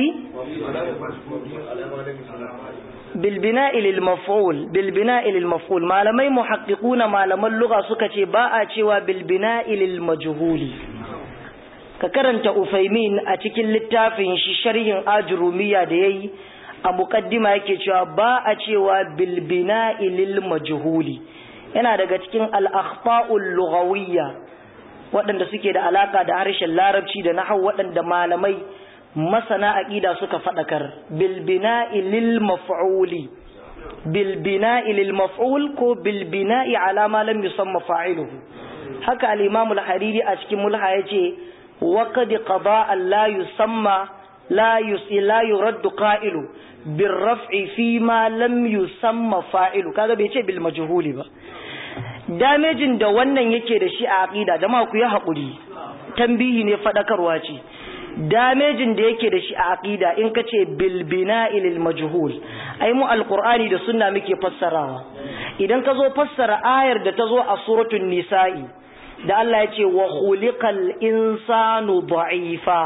بالبناء للمفعول بالبناء للمفعول malamai muhaqqiquna malaman lugha suka ce ba a cewa bilbina'i lil majhuli ka karanta ufaimin a cikin littafin shi sharhin ajrumiya da yayi a muqaddima yake cewa ba a cewa bilbina'i lil majhuli yana daga cikin al akhta'ul lughawiyya waɗanda suke da alaka da harshen larabci da nahwu waɗanda malamai masana aqida suka fadakar bil bina'i lil maf'uli bil bina'i lil maf'ul ko bil bina'i ala ma lam yusamma fa'iluhu haka al imam al hariri a cikin mulha yace wa qad qada an la yusamma la yusila yurad qa'ilu bil raf'i fi ma lam yusamma fa'ilu kaga bai ce bil majhuli ba damejin da wannan yake da shi a aqida jama'a ku yi hakuri tambihi ne fadakarwa ce damejin da yake da shi a aqida in ka ce bil bina'i lil majhul ai mu alqur'ani da sunna muke fassarawa idan ka zo fassara ayar da ta zo a suratul nisa'i da Allah ya ce wa khuliqal insanu da'ifa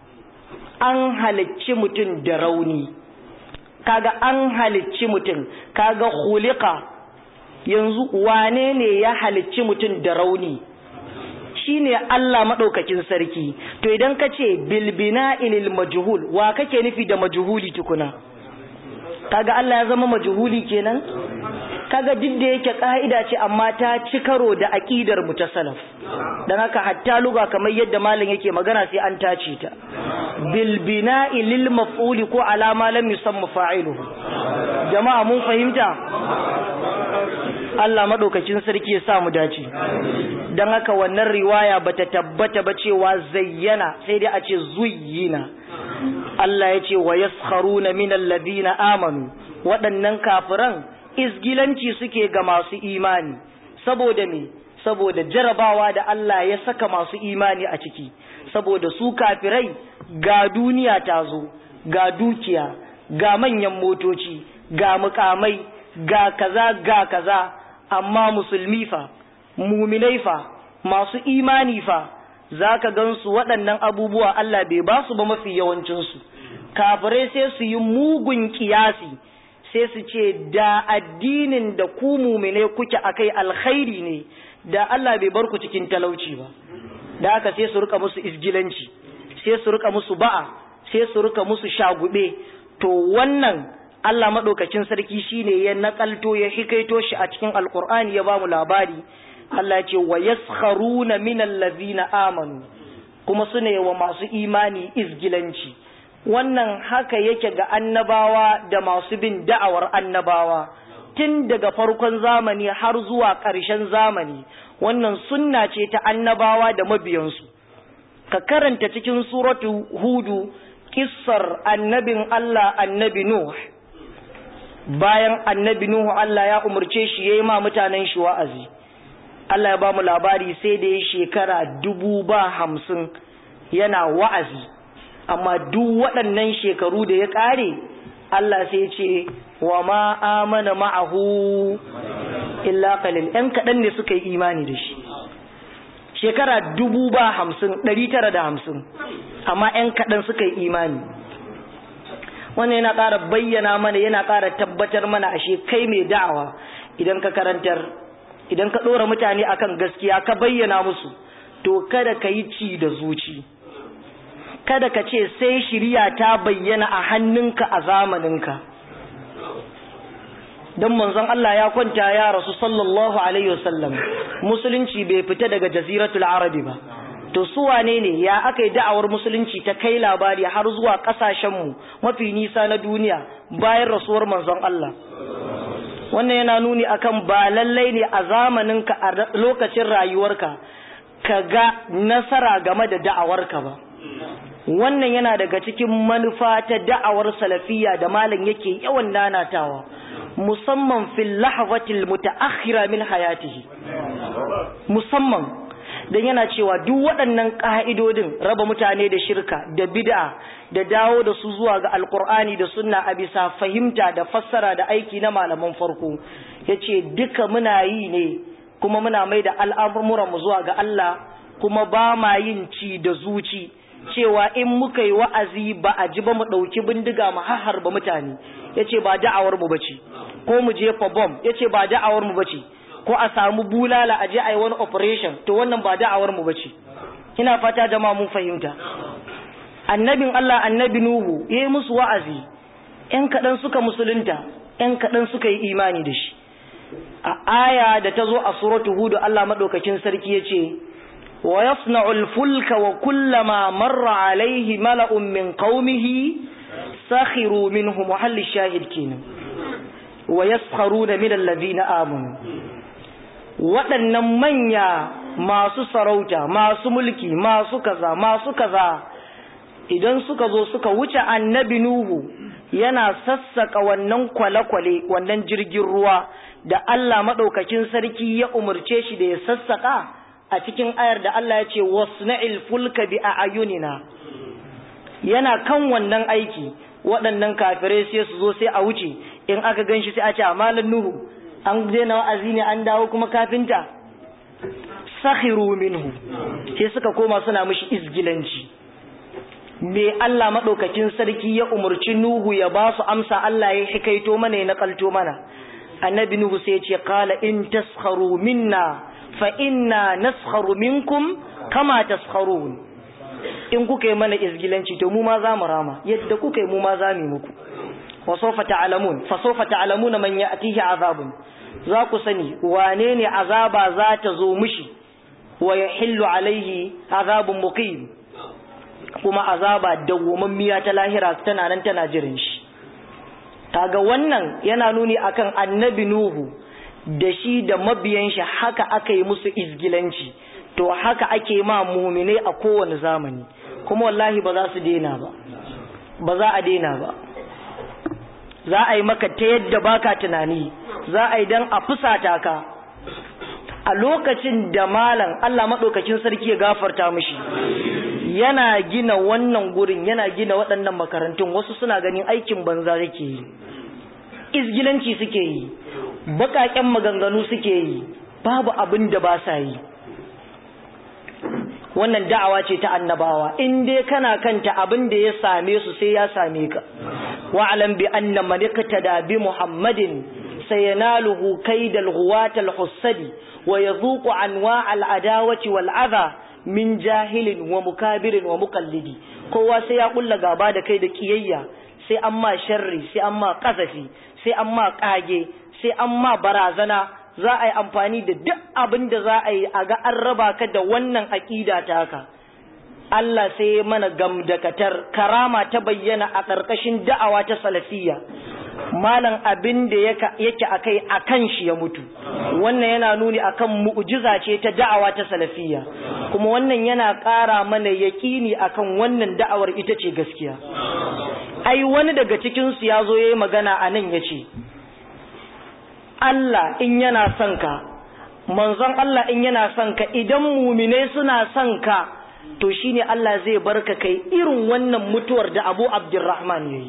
an halicci mutum da rauni kaga an halicci mutum kaga khuliqa yanzu wane ne ya halicci mutum da rauni shine Allah maɗaukakin sarki to idan ka ce bilbina ilil majhul wa kake nufi da majhuli tukuna kaga Allah ya zama majhuli kenan kaga duk da yake ka'ida ce amma ta ci karo da aqidar mu ta salaf dan haka hatta luga kamar yadda malam yake magana sai an tace ta bil bina'i lil maf'ul ko alama lam yusamma fa'iluhu jama'a mun fahimta Allah madaukakin sarki ya sa mu dace dan haka wannan riwaya bata tabbata ba cewa zayyana sai dai a ce zuyyina Allah ya ce wa yaskharuna minal ladina amanu waɗannan kafiran izgilanci suke ga masu imani saboda me saboda jarabawa da Allah ya saka masu imani a ciki saboda su kafirai ga duniya ta zo ga dukiya ga manyan motoci ga mukamai ga kaza ga kaza amma musulmi fa muminai fa masu imani fa zaka gansu waɗannan abubuwa Allah bai ba su ba mafi yawancinsu kafirai sai su yi mugun kiyasi sai su ce da addinin da ku mumine kuke akai alkhairi ne da Allah bai bar ku cikin talauci ba da haka sai su rika musu isgilanci sai su rika musu ba'a sai su rika musu shagube to wannan Allah madaukakin sarki shine ya nakalto ya hikaito shi a cikin alkur'ani ya bamu labari Allah ya ce wa yaskharuna minal ladzina amanu kuma su ne wa masu imani izgilanci wannan haka yake ga annabawa da masu bin da'awar annabawa tun daga farkon zamani har zuwa ƙarshen zamani wannan sunna ce ta annabawa da mabiyansu ka karanta cikin suratu hudu kissar annabin Allah annabi Nuh bayan annabi Nuhu Allah ya umarce shi yayi ma mutanen shi wa'azi Allah ya ba mu labari sai da ya shekara dubu ba hamsin yana wa'azi amma duk waɗannan shekaru da ya ƙare Allah sai ce wa ma amana ma'ahu illa qalil ɗan kaɗan ne suka yi imani da shi shekara dubu ba hamsin ɗari tara da hamsin amma ‘yan kaɗan suka yi imani wannan yana ƙara bayyana mana yana ƙara tabbatar mana ashe kai mai da'awa idan ka karantar idan ka ɗora mutane akan gaskiya ka bayyana musu to kada ka yi ci da zuci kada ka ce sai shirya ta bayyana a hannunka a zamaninka don manzon Allah ya kwanta ya rasu sallallahu alaihi wasallam musulunci bai fita daga jaziratul arabi ba to su wane ne ya aka yi da'awar musulunci ta kai labari har zuwa kasashenmu mafi nisa na duniya bayan rasuwar manzon Allah wannan yana nuni akan ba lallai ne a zamaninka a lokacin rayuwarka ka ga nasara game da da'awarka ba wannan yana daga cikin manufa ta da'awar salafiya da malam yake yawan nanatawa musamman fil lahzatil mutaakhira min hayatihi musamman dan yana cewa duk waɗannan ƙa'idodin raba mutane da shirka da bid'a da dawo da su zuwa ga alkur'ani da sunna a bisa fahimta da fassara da aiki na malaman farko yace duka muna yi ne kuma muna mai da al'amuran mu zuwa ga Allah kuma ba ma yin ci da zuci cewa in muka yi wa'azi ba a ji ba mu ɗauki bindiga mu harba mutane yace ba da'awar mu bace ko mu jefa bomb yace ba da'awar mu bace ko a samu bulala a je a yi wani operation to wannan ba da'awar mu bace ina fata jama'a mun fahimta annabin Allah annabi Nuhu yayi musu wa'azi ƴan kaɗan suka musulunta ƴan kaɗan suka yi imani da shi a aya da ta zo a suratu Hud Allah madaukakin sarki yace wa yasna'ul fulka wa kullama marra alaihi mala'un min qaumihi sakhiru minhu muhalli shahid kenan wa yaskharuna min alladhina amanu waɗannan manya masu sarauta masu mulki masu kaza masu kaza idan suka zo suka wuce annabi nuhu yana sassaka wannan kwale-kwale wannan jirgin ruwa da Allah maɗaukakin sarki ya umarce shi da ya sassaka a cikin ayar da Allah ya ce wasna'il fulka bi a'yunina yana kan wannan aiki waɗannan kafirai sai su zo sai a wuce in aka ganshi sai a ce amalan nuhu an daina wa'azi ne an dawo kuma kafinta sakhiru minhu sai suka koma suna mishi izgilanci me Allah madaukakin sarki ya umurci Nuhu ya ba su amsa Allah ya hikaito mana ya nakalto mana annabi Nuhu sai ya ce qala in taskharu minna fa inna naskharu minkum kama taskharun in kuka yi mana izgilanci to mu ma za mu rama yadda kuka yi mu ma za mu muku wa sawfa ta'lamun fa sawfa ta'lamuna man ya'tihi azabun za ku sani wane ne azaba za ta zo mishi wa yahillu alaihi azabun muqim kuma azaba dawwamammiya ta lahira tana nan tana jirin shi kaga wannan yana nuni akan annabi nuhu da shi da mabiyan shi haka aka yi musu izgilanci to haka ake ma muminai a kowane zamani kuma wallahi ba za su daina ba ba za a daina ba za a yi maka ta yadda baka tunani za a yi dan a fusata ka a lokacin da malam Allah maɗaukacin sarki ya gafarta mishi yana gina wannan gurin yana gina waɗannan makarantun wasu suna ganin aikin banza yake yi izgilanci suke yi baƙaƙen maganganu suke yi babu abin da ba sa yi wannan da'awa ce ta annabawa in dai kana kanta abin da ya same su sai ya same ka wa'lam bi anna man da bi muhammadin sayanaluhu kaidal ghuwatal hussadi wa yadhuqu anwa' al adawati wal adha min jahilin wa mukabirin wa muqallidi kowa sai ya kulla gaba da kai da kiyayya sai an ma sharri sai an ma kasafi sai an ma kage sai an ma barazana za a yi amfani da duk abin da za a yi a ga an raba ka da wannan aƙida taka Allah sai ya mana gamdakatar karama ta bayyana a ƙarƙashin da'awa ta salafiyya malam abin da yake akai akan shi ya mutu wannan yana nuni akan mu'jiza ce ta da'awa ta salafiyya kuma wannan yana ƙara mana yaƙini akan wannan da'awar ita ce gaskiya ai wani daga cikin su yazo yayi magana anan yace Allah in yana son ka manzon Allah in yana son ka idan mumine suna son ka to shine Allah zai barka kai irin wannan mutuwar da Abu Abdurrahman yayi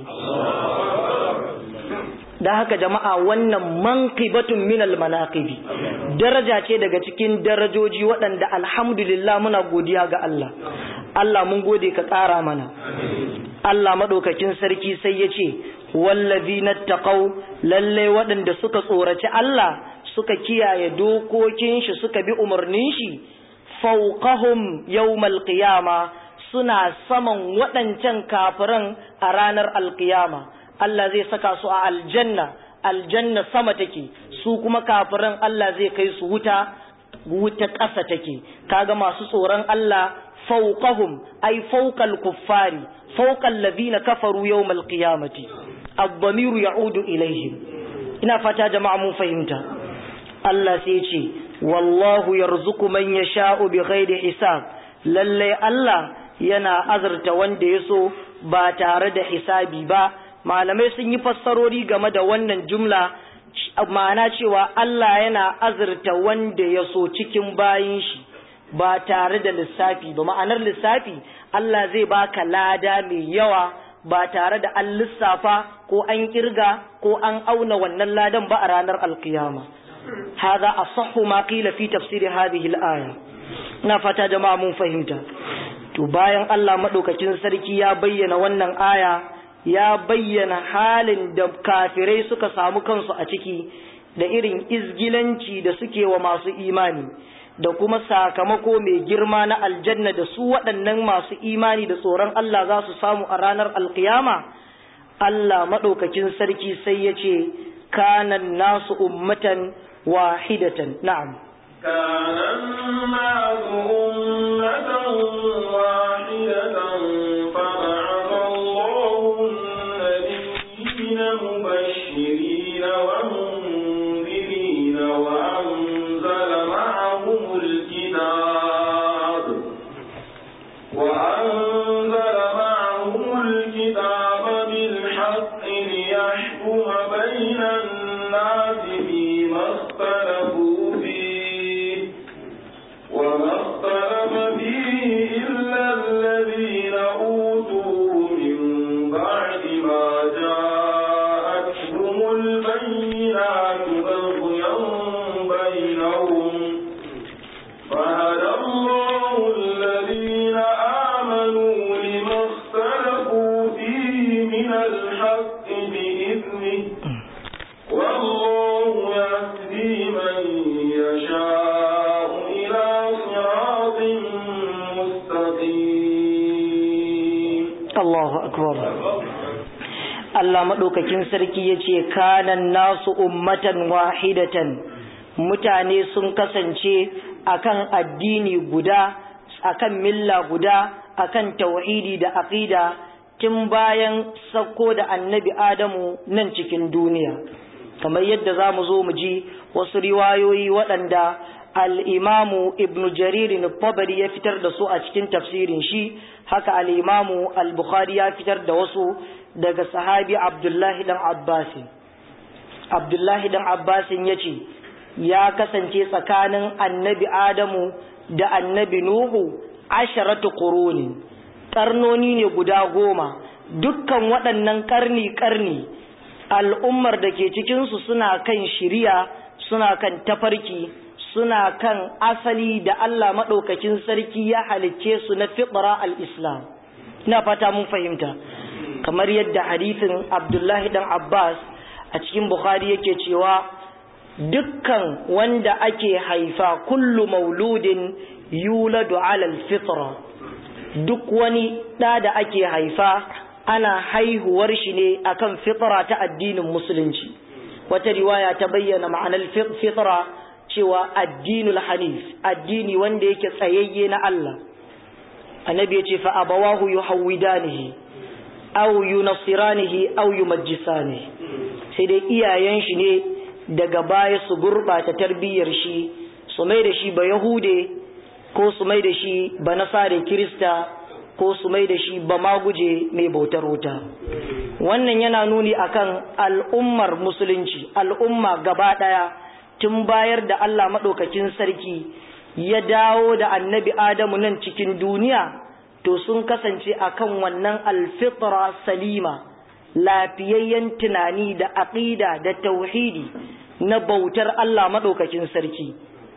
da haka jama'a wannan manqibatun minal manaqibi daraja ce daga cikin darajoji waɗanda alhamdulillah muna godiya ga Allah Allah mun gode ka ƙara mana Allah madaukakin sarki sai ya ce wallazina taqaw lalle waɗanda suka tsoraci Allah suka kiyaye dokokin shi suka bi umarnin shi fawqahum yawmal qiyama suna saman waɗancan kafiran a ranar alqiyama Allah zai saka su a aljanna aljanna sama take su kuma kafiran Allah zai kai su wuta wuta ƙasa take kaga masu tsoron Allah fawqahum ay fawqal kuffari fawqal ladina kafaru yawmal qiyamati ad-damiru ya'udu ilaihim ina fata jama'a mun fahimta Allah sai ce wallahu yarzuqu man yasha'u bighairi hisab lalle Allah yana azurta wanda yaso ba tare da hisabi ba malamai sun yi fassarori game da wannan jumla ma'ana cewa Allah yana azurta wanda ya so cikin bayin shi ba tare da lissafi ba ma'anar lissafi Allah zai baka lada mai yawa ba tare da an lissafa ko an kirga ko an auna wannan ladan ba a ranar alkiyama هذا أصح ما قيل في تفسير هذه الآية نفتا جماعة mun fahimta. to bayan Allah madaukakin sarki ya bayyana wannan aya ya bayyana halin da kafirai suka samu kansu a ciki da irin izgilanci da suke wa masu imani da kuma sakamako mai girma na aljanna da su waɗannan masu imani da tsoron Allah za su samu a ranar alkiyama Allah maɗaukakin sarki sai ya ce kanan nasu ummatan wahidatan na'am كان الناس أمة واحدة فبعث الله النبيين مبشرين ومنذرين وأنزل معهم الكتاب وأنزل معهم الكتاب بالحق ليحكم بين الناس فيما اختلفوا فيه وما اختلف فيه إلا الذين أوتوه من بعد ما جاءتهم البينات بغيا بينهم فهدى الله الذين آمنوا لما اختلفوا فيه من الحق بإذنه والله يهدي من يشاء إلى صراط مستقيم Allahu akbar Allah maɗaukakin sarki ya ce kanan nasu ummatan wahidatan mutane sun kasance akan addini guda akan milla guda akan tauhidi da aqida tun bayan sauko da annabi Adamu nan cikin duniya kamar yadda za mu zo mu ji wasu riwayoyi waɗanda al'imamu ibn jaririn tabari ya fitar da su a cikin tafsirin shi haka al'imamu al-bukhari ya fitar da wasu daga sahabi abdullahi dan abbasin abdullahi dan abbasin ya ce ya kasance tsakanin annabi adamu da annabi nuhu asharatu quruni karnoni ne guda goma dukkan waɗannan karni-karni al'ummar da ke cikinsu suna kan shiriya suna kan tafarki suna kan asali da Allah maɗaukakin sarki ya halicce su na fitra al-islam ina fata mun fahimta kamar yadda hadithin abdullahi dan abbas a cikin bukhari yake cewa dukkan wanda ake haifa kullu mauludin yuladu alal fitra duk wani ɗa da ake haifa ana haihuwar shi ne akan fitra ta addinin musulunci wata riwaya ta bayyana ma'anar fitra cewa addinul hanif addini wanda yake tsayayye na Allah annabi ya ce fa abawahu yuhawidanihi aw yunasiranihi aw yumajjisanihi sai dai iyayen shi ne daga baya su gurbata tarbiyyar shi su mai da shi ba yahude ko su mai da shi ba nasare kirista ko su mai da shi ba maguje mai bautar wuta wannan yana nuni akan al'ummar musulunci al'umma gaba daya tun bayar da Allah madaukakin sarki ya dawo da annabi Adamu nan cikin duniya to sun kasance akan wannan alfitra salima lafiyayyen tunani da aqida da tauhidi na bautar Allah madaukakin sarki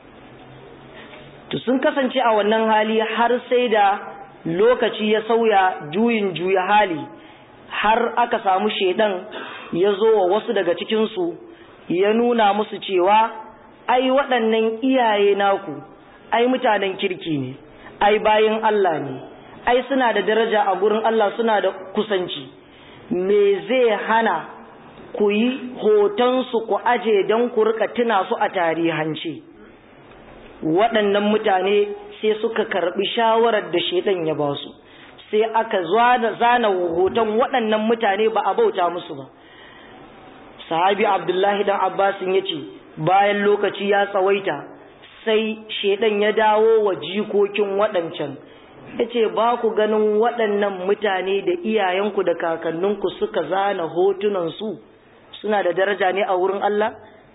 to sun kasance a wannan hali har sai da lokaci ya sauya juyin juya hali har aka samu shedan ya zo wa wasu daga cikinsu ya nuna musu cewa ai waɗannan iyaye naku ai mutanen kirki ne ai bayin Allah ne ai suna da daraja a gurin Allah suna da kusanci me zai hana ku yi hotonsu ku aje don ku rika tuna su a tarihance waɗannan mutane sai suka karɓi shawarar da shaidan ya ba su sai aka zana hoton waɗannan mutane ba a bauta musu ba sahabi abdullahi dan abbasin ya ce bayan lokaci ya tsawaita sai shaidan ya dawo wa jikokin waɗancan ya ce ba ku ganin waɗannan mutane da iyayenku da kakanninku suka zana hotunansu suna da daraja ne a wurin Allah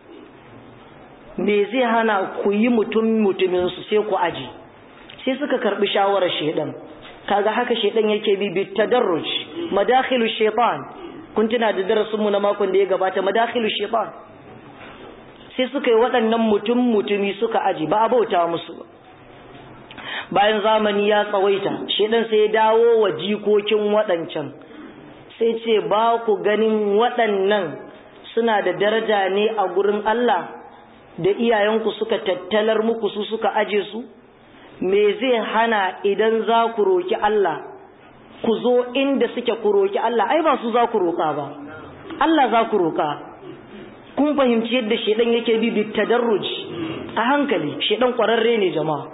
me zai hana ku yi mutum mutuminsu sai ku aji sai suka karɓi shawarar shaidan kaga haka shaidan yake bi bi tadarruj madakhilu shaitan kun tuna da darasin mu na makon da ya gabata madakhilu shaitan sai suka yi waɗannan mutum mutumi suka aji ba a bauta musu ba bayan zamani ya tsawaita shaidan sai ya dawo wa jikokin waɗancan sai ce ba ku ganin waɗannan suna da daraja ne a gurin Allah da iyayenku suka tattalar muku su suka aje su me zai hana idan za ku roki Allah ku zo inda suke ku roki Allah ai ba su za ku roka ba Allah za ku roka kun fahimci yadda shedan yake bi bi tadarruj a hankali shedan kwararre ne jama'a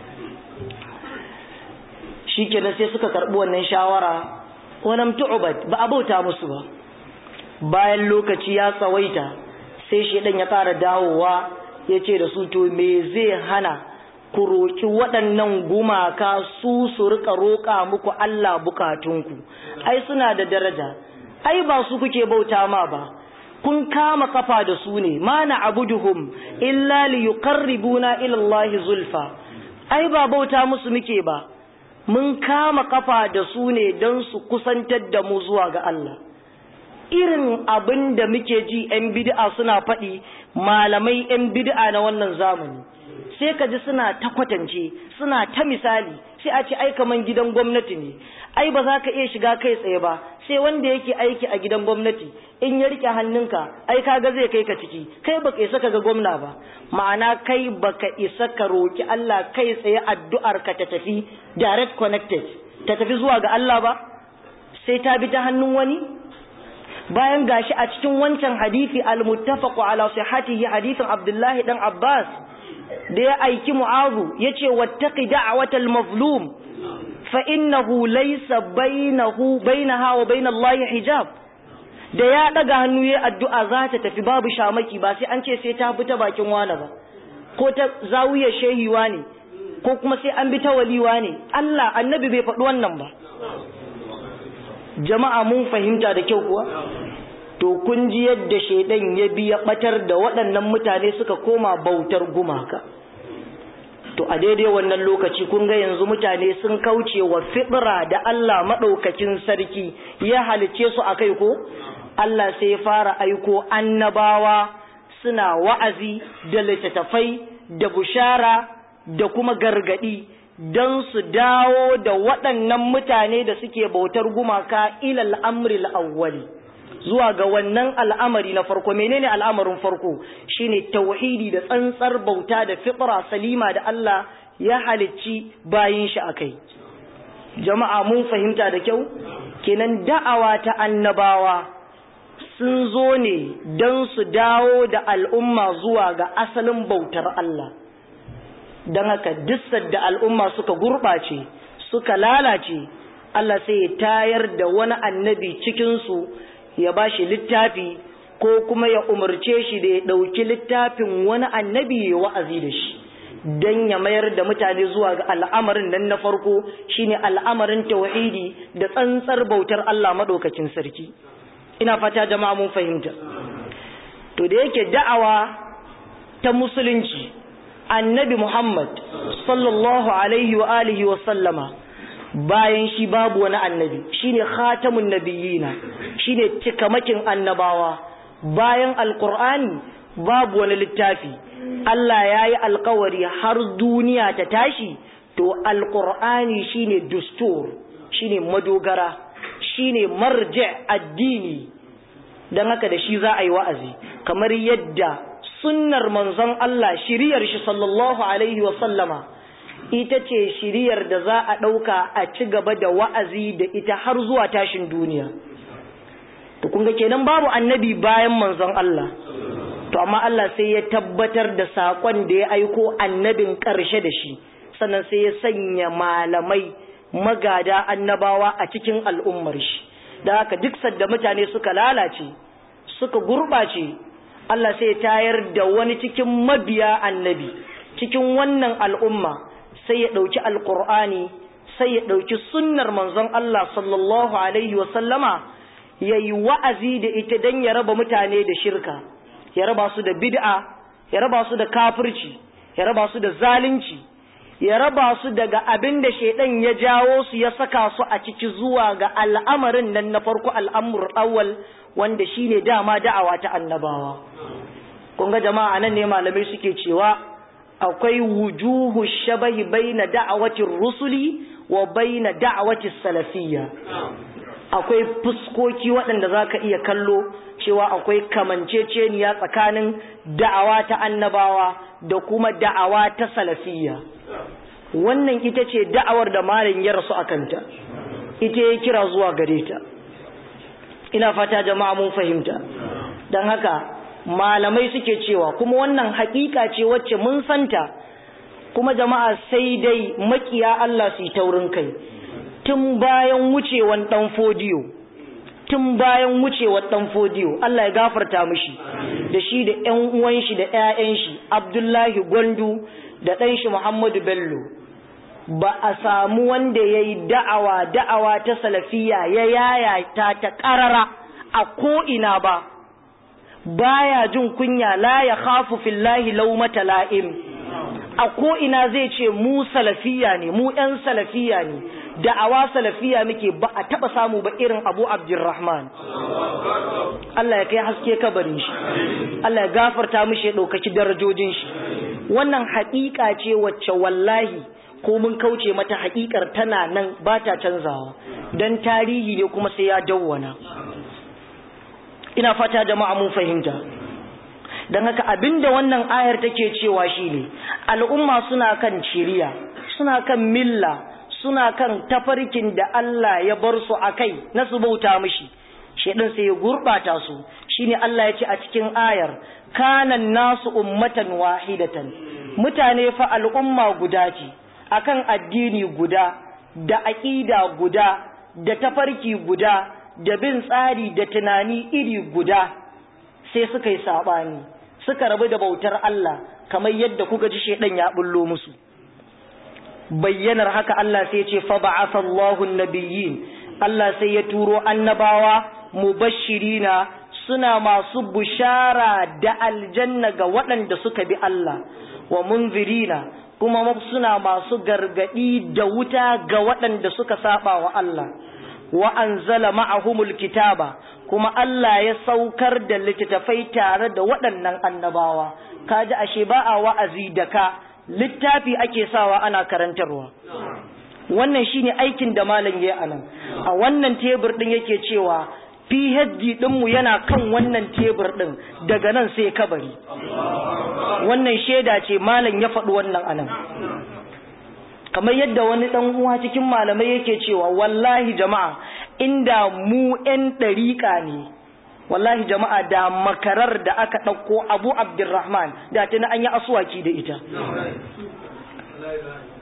shikenan sai suka karbi wannan shawara walam tu'bad ba abauta musu ba bayan lokaci ya tsawaita sai shedan ya ƙara dawowa yace da su to me zai hana ku roki waɗannan gumaka su su rika roƙa muku Allah bukatunku ai suna da daraja ai ba su kuke bauta ma ba kun kama kafa da su ne ma na abuduhum illa li yuqarribuna ila Allah zulfa ai ba bauta musu muke ba mun kama kafa da su ne don su kusantar da mu zuwa ga Allah irin abin da muke ji 'yan bid'a suna faɗi malamai 'yan bid'a na wannan zamani sai ka ji suna ta kwatance suna ta misali sai a ce ai kaman gidan gwamnati ne ai ba za ka iya shiga kai tsaye ba sai wanda yake aiki a gidan gwamnati in ya rike hannunka ai kaga zai kai ka ciki kai baka isa ka ga gwamna ba ma'ana kai baka isa ka roki Allah kai tsaye addu'ar ka ta tafi direct connected ta tafi zuwa ga Allah ba sai ta bi ta hannun wani bayan gashi a cikin wancan hadisi al-muttafaqu ala sihhatihi hadisin Abdullahi dan Abbas da ya aiki mu'azu ya ce wattaki da'awatal mazlum fa innahu laysa bainahu bainaha wa bainallahi hijab da ya daga hannu ya addu'a za ta tafi babu shamaki ba sai an ce sai ta bi ta bakin wani ba ko ta zawiya shehiwa ne ko kuma sai an bi ta waliwa ne Allah annabi bai faɗi wannan ba jama'a mun fahimta da kyau kuwa to kun ji yadda shaidan ya bi ya batar da waɗannan mutane suka koma bautar gumaka to a daidai wannan lokaci kun ga yanzu mutane sun kauce wa fitra da Allah maɗaukakin sarki ya halice su a kai ko Allah sai ya fara aiko annabawa suna wa'azi da littattafai da bushara da kuma gargadi don su dawo da waɗannan mutane da suke bautar gumaka ilal amril awwali zuwa ga wannan al'amari na farko menene al'amarin farko shine tauhidi da tsantsar bauta da fitra salima da Allah ya halicci bayin shi akai jama'a mun fahimta da kyau kenan da'awa ta annabawa sun zo ne don su dawo da al'umma zuwa ga asalin bautar Allah don haka duk da al'umma suka gurɓace suka lalace Allah sai ya tayar da wani annabi cikinsu ya ba shi littafi ko kuma ya umarce shi da ya ɗauki littafin wani annabi ya wa'azi da shi don ya mayar da mutane zuwa ga al'amarin nan na farko shine al'amarin tauhidi da tsantsar bautar Allah maɗaukacin sarki ina fata jama'a mun fahimta to da yake da'awa ta musulunci annabi Muhammad sallallahu alaihi wa alihi wa sallama bayan shi babu wani annabi shine khatamun nabiyina shine cikamakin annabawa bayan alqur'ani babu wani littafi Allah ya yi alkawari har duniya ta tashi to alqur'ani shine dustur shine madogara shine marji addini dan haka da shi za a yi wa'azi kamar yadda sunnar manzon Allah shiriyar shi sallallahu alaihi wa sallama ita ce shiriyar da za a ɗauka a ci gaba da wa'azi da ita har zuwa tashin duniya. To, kunga kenan babu annabi bayan manzon Allah, to, amma Allah sai ya tabbatar da saƙon da ya aiko annabin ƙarshe da shi, sannan sai ya sanya malamai magada annabawa a cikin al'ummar shi. Da haka duk sadda mutane suka lalace, suka gurɓace, Allah sai ya tayar da wani cikin mabiya annabi, cikin wannan al'umma. sai ya ɗauki alƙur'ani sai ya ɗauki sunnar manzon Allah sallallahu Alaihi wasallama ya yi wa'azi da ita don ya raba mutane da shirka, ya raba su da bid'a, ya raba su da kafirci, ya raba su da zalunci, ya raba su daga abin da shaidan ya jawo su ya saka su a ciki zuwa ga al'amarin nan na farko al'amur awwal wanda shine dama da'awa ta annabawa. Kun ga jama'a nan ne malamai suke cewa akwai wujuhu shabahi baina da'awatin rusuli wa baina da'awatin salafiyya akwai fuskoki waɗanda za ka iya kallo cewa akwai kamanceceniya tsakanin da'awa ta annabawa da kuma da'awa ta salafiyya wannan ita ce da'awar da malin ya rasu a kanta ita ya kira zuwa gare ta ina fata jama'a mun fahimta don haka malamai suke cewa kuma wannan hakika ce wacce mun santa kuma jama'a sai dai makiya Allah su yi taurin kai tun bayan wucewan dan fodiyo tun bayan wucewan dan fodiyo Allah ya gafarta mishi da shi da ƴan uwan shi da ƴaƴan shi Abdullahi Gwandu da ɗan shi Muhammadu Bello ba a samu wanda yayi da'awa da'awa ta salafiya ya yayata ta ƙarara a ko ina ba baya jin kunya la ya khafu fillahi laumata la'im a ko ina zai ce mu salafiya ne mu ɗan salafiya ne da'awa salafiya muke ba a taba samu ba irin Abu Abdurrahman Allah ya kai haske kabarin shi Allah ya gafarta mishi ya ɗaukaki darajojin shi wannan haƙiƙa ce wacce wallahi ko mun kauce mata haƙiƙar tana nan ba ta canzawa dan tarihi ne kuma sai ya dawwana ina fata jama'a mun fahimta don haka abinda wannan ayar take cewa shine al'umma suna kan shiriya suna kan milla suna kan tafarkin da Allah ya bar su akai na su bauta mishi shedan sai ya gurbata su shine Allah ya ce a cikin ayar kanan nasu ummatan wahidatan mutane fa al'umma guda ce akan addini guda da aqida guda da tafarki guda da bin tsari da tunani iri guda sai suka yi saɓani suka rabu da bautar Allah kamar yadda kuka ji shaidan ya bullo musu bayyanar haka Allah sai ce fa ba'atha Allahu nabiyyin Allah sai ya turo annabawa mubashirina suna masu bushara da aljanna ga waɗanda suka bi Allah wa munzirina kuma suna masu gargadi da wuta ga waɗanda suka saba wa Allah wa anzala ma'ahumul kitaba kuma Allah ya saukar da littattafai tare da waɗannan annabawa kaji ashe ba a wa'azi da ka littafi ake sawa ana karantarwa wannan shine aikin da malam yayi anan a wannan tebur din yake cewa PhD ɗinmu yana kan wannan tebur ɗin daga nan sai kabari wannan shaida ce malam ya faɗi wannan anan kamar yadda wani ɗan uwa cikin malamai yake cewa wallahi jama'a inda mu ƴan ɗariƙa ne wallahi jama'a da makarar da aka ɗauko abu abdurrahman da tana an yi asuwaki da ita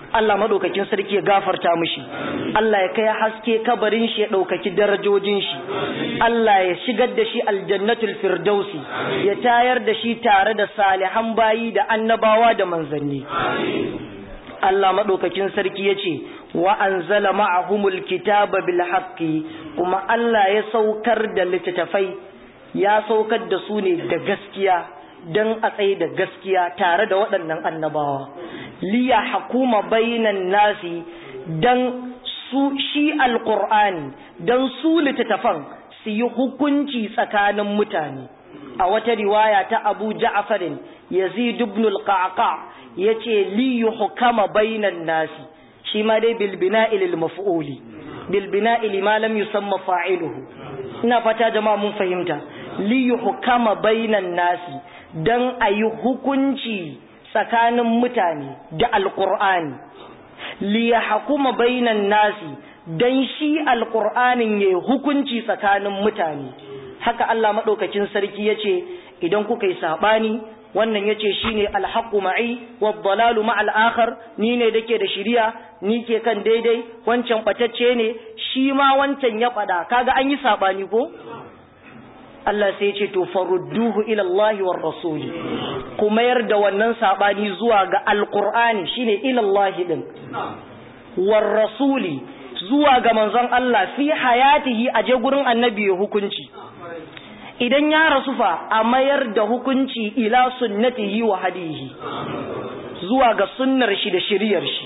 Allah madaukakin sarki ya gafarta mishi Allah ya kai haske kabarin shi ya ɗaukaki darajojin shi Allah ya shigar da shi aljannatul firdausi ya tayar da shi tare da salihan bayi da annabawa da manzanni Allah maɗaukakin sarki ya ce wa anzala ma'ahumul kitaba bil haqqi kuma Allah ya saukar da littattafai ya saukar da su ne da gaskiya don a tsaye da gaskiya tare da waɗannan annabawa liya hakuma bainan nasi don su shi alƙur'ani don su littattafan su yi hukunci tsakanin mutane a wata riwaya ta abu ja'farin yazid ibn al-qaqa yace li yuhkama bainan nasi shi ma dai bil bina'i lil maf'uli bil bina'i lima lam yusamma fa'iluhu ina fata jama'a mun fahimta li yuhkama bainan nasi dan ayi hukunci tsakanin mutane da alqur'ani li yahkuma bainan nasi dan shi alqur'anin yayi hukunci tsakanin mutane haka Allah madaukakin sarki yace idan kuka yi sabani wannan yace shine alhaqu ma'i wad-dalalu ma'al akhar ni ne dake da shiriya ni ke kan daidai wancan batacce ne shi ma wancan ya fada kaga an yi sabani ko Allah sai yace to farudduhu ila Allah war rasul kuma yarda wannan sabani zuwa ga alqur'ani shine ila Allah din war rasuli zuwa ga manzon Allah fi hayatihi aje gurin annabi ya hukunci idan ya rasu fa a mayar da hukunci ila sunnatihi wa hadihi zuwa ga sunnar shi da shiriyar shi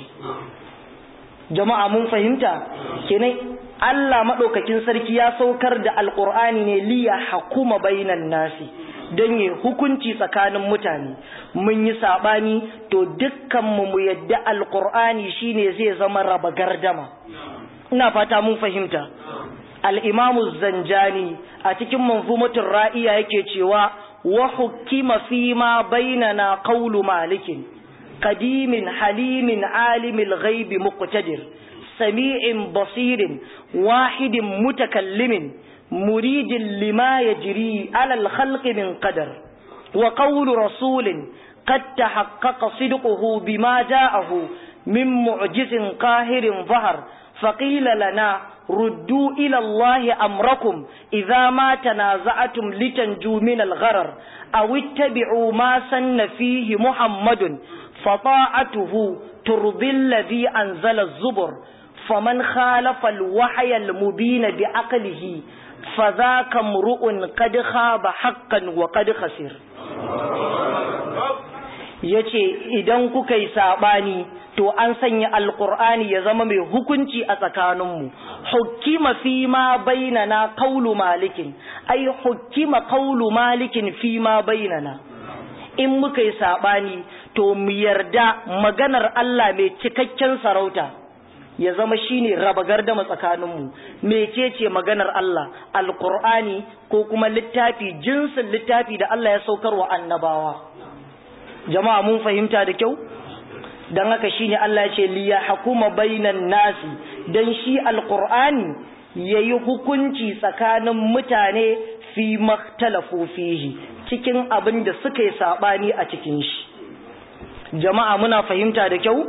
jama'a mun fahimta kenan Allah madaukakin sarki ya saukar da alqur'ani ne liya hakuma bainan nasi don yi hukunci tsakanin mutane mun yi sabani to dukkan mu mu yadda alqur'ani shine zai zama raba gardama ina fata mun fahimta al'imamu zanjani a cikin manzumatun ra'iya yake cewa wa hukima fi ma bainana qawlu malikin qadimin halimin alimil ghaibi muqtadir sami'in basirin wahidin mutakallimin muridin lima yajri ala al-khalqi min qadar wa qawlu rasulin قد تحقق صدقه بما جاءه من معجز قاهر ظهر فقيل لنا ردوا إلى الله أمركم إذا ما تنازعتم لتنجوا من الغرر أو اتبعوا ما سن فيه محمد فطاعته ترضي الذي أنزل الزبر فمن خالف الوحي المبين بعقله فذاك امرؤ قد خاب حقا وقد خسر yace idan kuka yi sabani to an sanya alqur'ani ya zama mai hukunci a tsakaninmu hukima fi ma bainana qawlu malikin ay hukima qawlu malikin fi ma bainana in muka yi sabani to mu yarda maganar Allah mai cikakken sarauta ya zama shine raba gardama tsakaninmu mecece maganar Allah alqur'ani ko kuma littafi jinsin littafi da Allah ya saukar wa annabawa jama'a mun fahimta da kyau dan haka shine Allah ya ce li yahkuma bainan nasi dan shi alqur'ani yayi hukunci tsakanin mutane fi maktalafu fihi cikin abin da suka yi sabani a cikin shi jama'a muna fahimta da kyau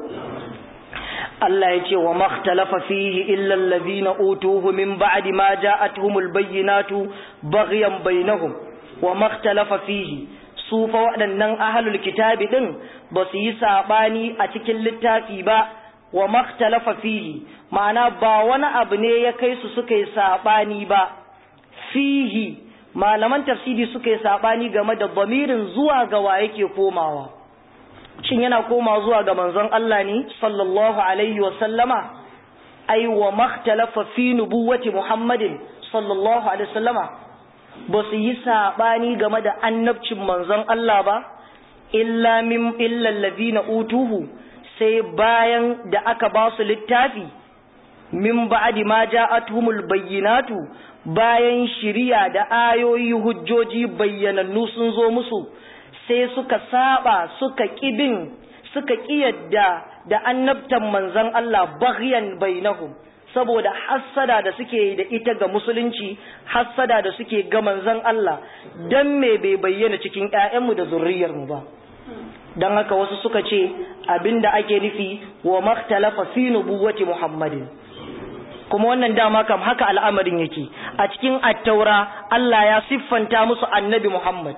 Allah ya ce wa makhtalafa fihi illa allazina utuhu min ba'di ma ja'atuhumul bayyinatu baghyan bainahum wa makhtalafa fihi su fa waɗannan ahalul kitabi ɗin ba su yi saɓani a cikin littafi ba wa makhtalafa fihi ma'ana ba wani abu ne ya kai su suka yi saɓani ba fihi malaman tafsiri suka yi saɓani game da bamirin zuwa ga wa yake komawa shin yana koma zuwa ga manzon Allah ne sallallahu alaihi wa sallama ai wa makhtalafa fi nubuwati muhammadin sallallahu alaihi wa sallama ba su yi saɓani game da annabcin manzon Allah ba, illa min illallazi na utuhu sai bayan da aka ba su littafi, min ba'adi ma ja'atuhumul bayyinatu bayan shiriya da ayoyi hujjoji bayyanannu sun zo musu, sai suka saba suka ƙibin suka ƙiyadda da annabtan manzon Allah baghyan bainahum. saboda hassada da suke da ita ga musulunci hassada da suke ga manzon Allah dan me bai bayyana cikin ƴaƴanmu da zurriyarmu ba dan haka wasu suka ce abinda ake nufi wa makhtalafa fi nubuwwati muhammadin kuma wannan dama kam haka al'amarin yake a cikin attaura Allah ya siffanta musu annabi Muhammad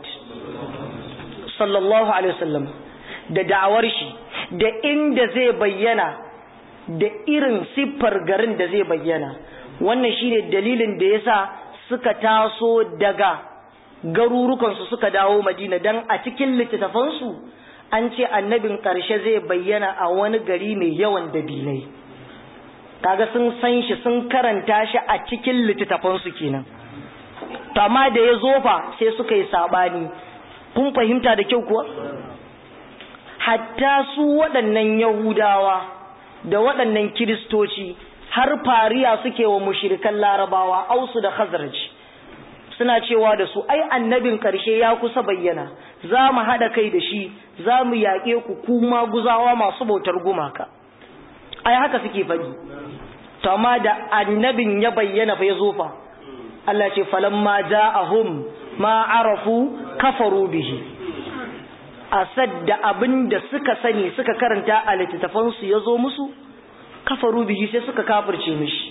sallallahu alaihi wasallam da da'awar shi da inda zai bayyana da irin siffar garin da zai bayyana wannan shine dalilin da yasa suka taso daga garurukansu suka dawo Madina dan a cikin littattafansu an ce annabin ƙarshe zai bayyana a wani gari mai yawan dabilai kaga sun san shi sun karanta shi a cikin littattafansu kenan to amma da ya zofa sai suka yi sabani kun fahimta da kyau kuwa hatta su waɗannan yahudawa da waɗannan kiristoci har fariya suke wa mushirikan larabawa ausu da khazraj suna cewa da su ai annabin ƙarshe ya kusa bayyana za mu haɗa kai da shi za mu yaƙe ku kuma guzawa masu bautar gumaka ai haka suke faɗi to amma da annabin ya bayyana fa ya zo fa Allah ce falamma ja'ahum ma arafu kafaru bihi asad da abin da suka sani suka karanta a littattafan su yazo musu kafaru bihi sai suka kafirce mishi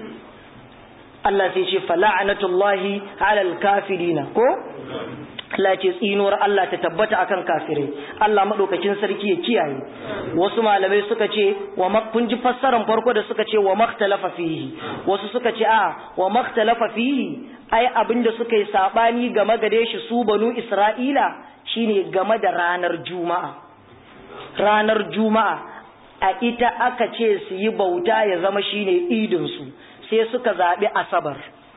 Allah sai ce fala'anatullahi alal kafirina ko Allah ce tsinuwar Allah ta tabbata akan kafirai Allah madaukakin sarki ya kiyaye wasu malamai suka ce wa kun ji fassarar farko da suka ce wa makhtalafa fihi wasu suka ce a wa makhtalafa fihi ai abinda suka yi sabani game gare shi su banu Isra'ila shine game da ranar juma'a ranar juma'a a ita aka ce su yi bauta ya zama shine idin su sai suka zabi asabar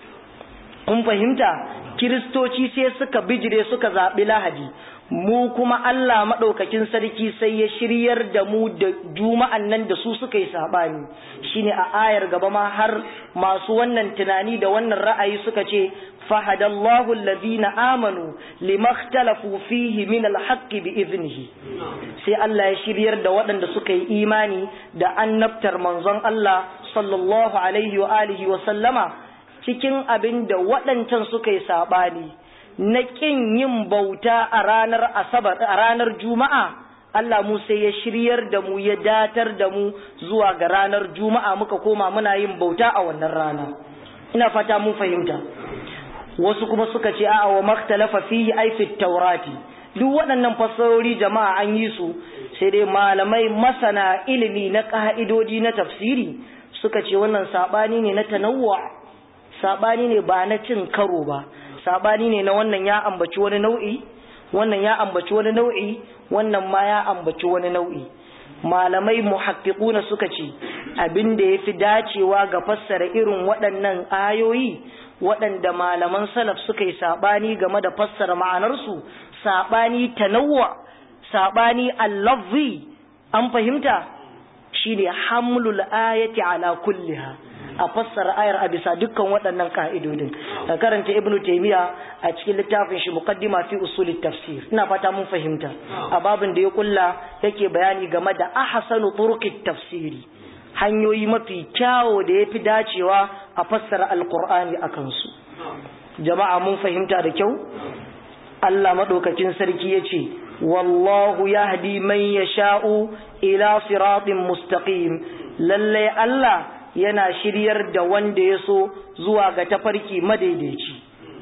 kun fahimta kiristoci sai suka bijire suka zaɓi lahadi mu kuma Allah maɗaukakin sarki sai ya shiryar da mu da juma'an nan da su suka yi saɓani shine a ayar gaba ma har masu wannan tunani da wannan ra'ayi suka ce fahadallahu allazina amanu limakhtalafu fihi min alhaqqi bi idnihi sai Allah ya shiryar da waɗanda suka yi imani da annabtar manzon Allah sallallahu alaihi wa alihi wa sallama cikin abin da waɗancan suka yi saɓani na ƙin yin bauta a ranar asabar a ranar juma'a Allah mu sai ya shiryar da mu ya datar da mu zuwa ga ranar juma'a muka koma muna yin bauta a wannan rana ina fata mun fahimta wasu kuma suka ce a'a wa maktalafa fihi ay fi taurati duk waɗannan fassarori jama'a an yi su sai dai malamai masana ilimi na ka'idodi na tafsiri suka ce wannan sabani ne na tanawwa sabani ne ba na cin karo ba sabani ne na wannan ya ambaci wani nau'i wannan ya ambaci wani nau'i wannan ma ya ambaci wani nau'i malamai muhaqqiquna suka ce abin da yafi dacewa ga fassara irin waɗannan ayoyi waɗanda malaman salaf suka yi sabani game da fassara ma'anarsu sabani tanawwa sabani al-lafzi an fahimta shine hamlul ayati ala kulliha a fassara ayar a bisa dukkan waɗannan ka'idodin ka karanta ibnu taymiya a cikin littafin shi muqaddima fi usulit tafsir ina fata mun fahimta a babin da ya kulla yake bayani game da ahsanu turuqit tafsiri hanyoyi mafi kyawo da yafi dacewa a fassara alqur'ani akan su jama'a mun fahimta da kyau Allah madaukakin sarki yace wallahu yahdi man yasha'u ila siratin mustaqim lalle Allah yana shiryar da wanda ya so zuwa ga tafarki madaidaici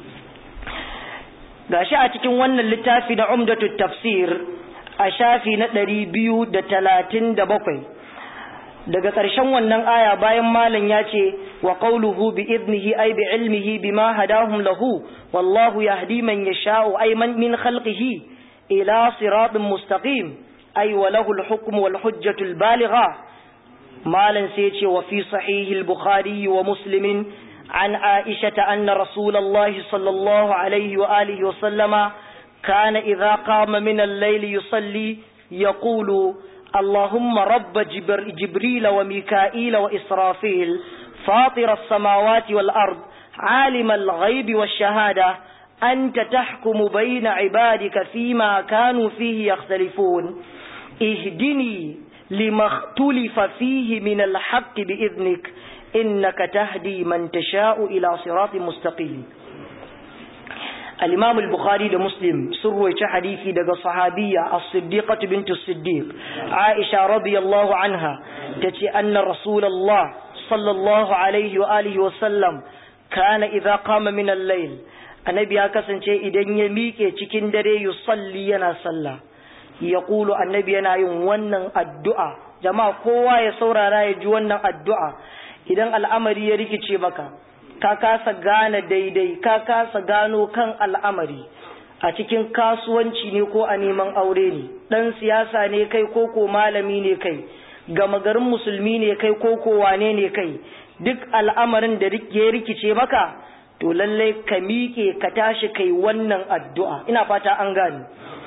gashi a cikin wannan littafi na umdatut tafsir a shafi na ɗari biyu da talatin da bakwai daga ƙarshen wannan aya bayan malam ya ce wa qawluhu bi idnihi ay bi ilmihi bima hadahum lahu wallahu yahdi man yasha'u ay man min khalqihi ila siratin mustaqim ay wa lahu al-hukm wal hujjatu al-baligha مالا سيتي وفي صحيح البخاري ومسلم عن عائشة أن رسول الله صلى الله عليه وآله وسلم كان إذا قام من الليل يصلي يقول اللهم رب جبر جبريل وميكائيل وإسرافيل فاطر السماوات والأرض عالم الغيب والشهادة أنت تحكم بين عبادك فيما كانوا فيه يختلفون اهدني لما اختلف فيه من الحق بإذنك إنك تهدي من تشاء إلى صراط مستقيم al-imam al-bukhari da muslim sun ruwaice hadisi daga sahabiyya as-siddiqah bint as-siddiq aisha radiyallahu anha tace anna rasulullah sallallahu alaihi wa alihi wa sallam kana idza qama min al-layl annabi ya kasance idan ya miƙe cikin dare yusalli yana sallah yaqulu annabi yana yin wannan addu'a jama'a kowa ya saurara ya ji wannan addu'a idan al'amari ya rikice maka ka kasa gane daidai ka kasa gano kan al'amari a cikin kasuwanci ne ko a neman aure ne dan siyasa ne kai ko ko malami ne kai gama garin musulmi ne kai ko ko wane ne kai duk al'amarin da ya rikice maka to lallai ka miƙe ka tashi kai wannan addu'a ina fata an gani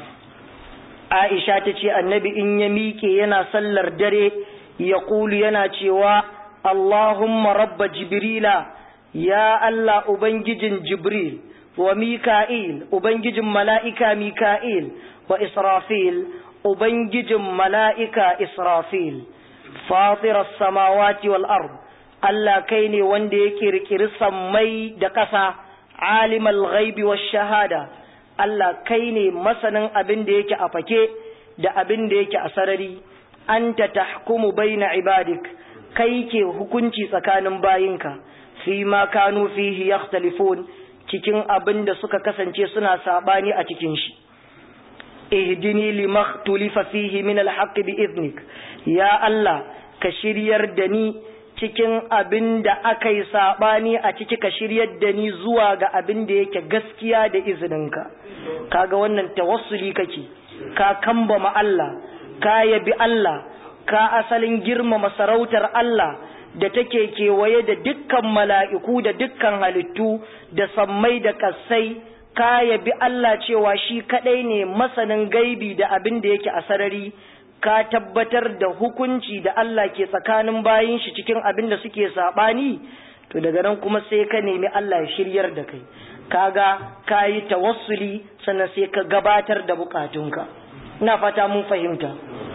Aisha ta ce annabi in ya miƙe yana sallar dare ya ƙulu yana cewa Allahumma rabba Jibrila ya Allah Ubangijin Jibril wa Mika'il Ubangijin mala'ika Mika'il wa Israfil Ubangijin mala'ika Israfil fatirar samawati wal ard Allah kai ne wanda ya kirkiri sammai da ƙasa alimal ghaibi wa shahada Allah kai ne masanin abin da yake a fake da abin da yake a sarari anta tahkumu baina ibadik kai ke hukunci tsakanin bayinka fi ma kanu fihi yakhtalifun cikin abin da suka kasance suna sabani a cikin shi ihdini limaktulifa fihi min alhaq bi idnik ya Allah ka shiryar da ni cikin abin da aka yi saɓani a ciki ka shiryar da ni zuwa ga abin da yake gaskiya da izininka kaga wannan tawassuli kake ka kambama Allah ka yabi Allah ka asalin girmama sarautar Allah da take kewaye da dukkan mala'iku da dukkan halittu da sammai da kassai ka yabi Allah cewa shi kadai ne masanin gaibi da abin da yake a sarari ka tabbatar da hukunci da Allah ke tsakanin bayin shi cikin abin da suke saɓani to daga nan kuma sai ka nemi Allah ya shiryar da kai kaga ka yi tawassuli sannan sai ka gabatar da bukatunka ina fata mun fahimta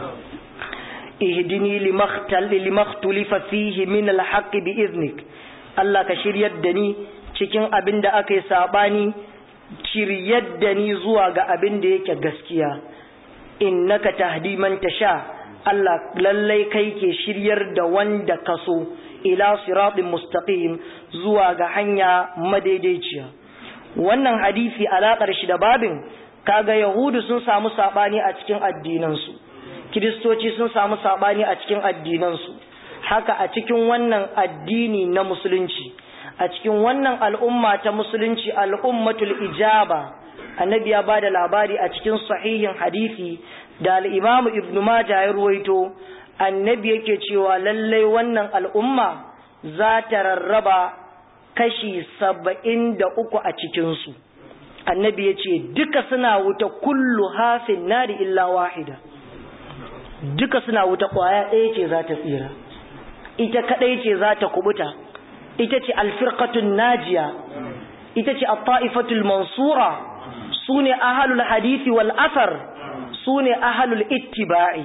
ihdini limakhtulifa fihi min alhaq bi iznik Allah ka shiryar da ni cikin abin da aka yi saɓani shiryar da ni zuwa ga abin da yake gaskiya innaka tahdi man tasha Allah lallai kai ke shiryar da wanda kaso ila siratin mustaqim zuwa ga hanya madaidaiciya wannan hadisi alaƙar shi da babin kaga yahudu sun samu sabani a cikin addinansu kiristoci sun samu sabani a cikin addinansu haka a cikin wannan addini na musulunci a cikin wannan al'umma ta musulunci al'ummatul ijaba annabi ya bada labari a cikin sahihin hadisi da al'imamu ibn Majah ya ruwaito annabi yake cewa lallai wannan al'umma za ta rarraba kashi saba'in da uku a cikinsu annabi ya ce duka suna wuta kullu hafin nari illa wahida duka suna wuta ƙwaya ɗaya ce za ta tsira ita kaɗai ce za ta kubuta ita ce alfirkatun najiya ita ce a mansura su ne ahalul hadisi wal asar su ne ahalul ittiba'i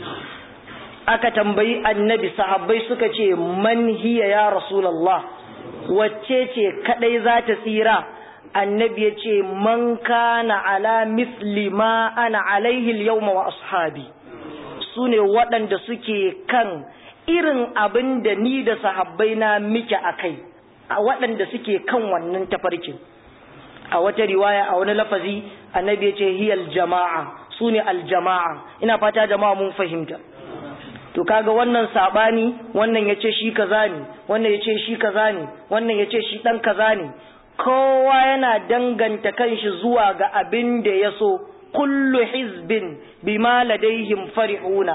aka tambayi annabi sahabbai suka ce man hiya ya rasulallah wacce ce kadai za ta tsira annabi ya ce man kana ala misli ma ana alaihi yawma wa ashabi su ne waɗanda suke kan irin abin da ni da sahabbai na mike a kai a waɗanda suke kan wannan tafarkin a wata riwaya a wani lafazi annabi ya ce hiyal jama'a su ne aljama'a ina fata jama'a mun fahimta to kaga wannan sabani wannan yace shi kaza ne wannan yace shi kaza ne wannan yace shi dan kaza ne kowa yana danganta kanshi zuwa ga abin da yaso kullu hizbin bima ladaihim farihuna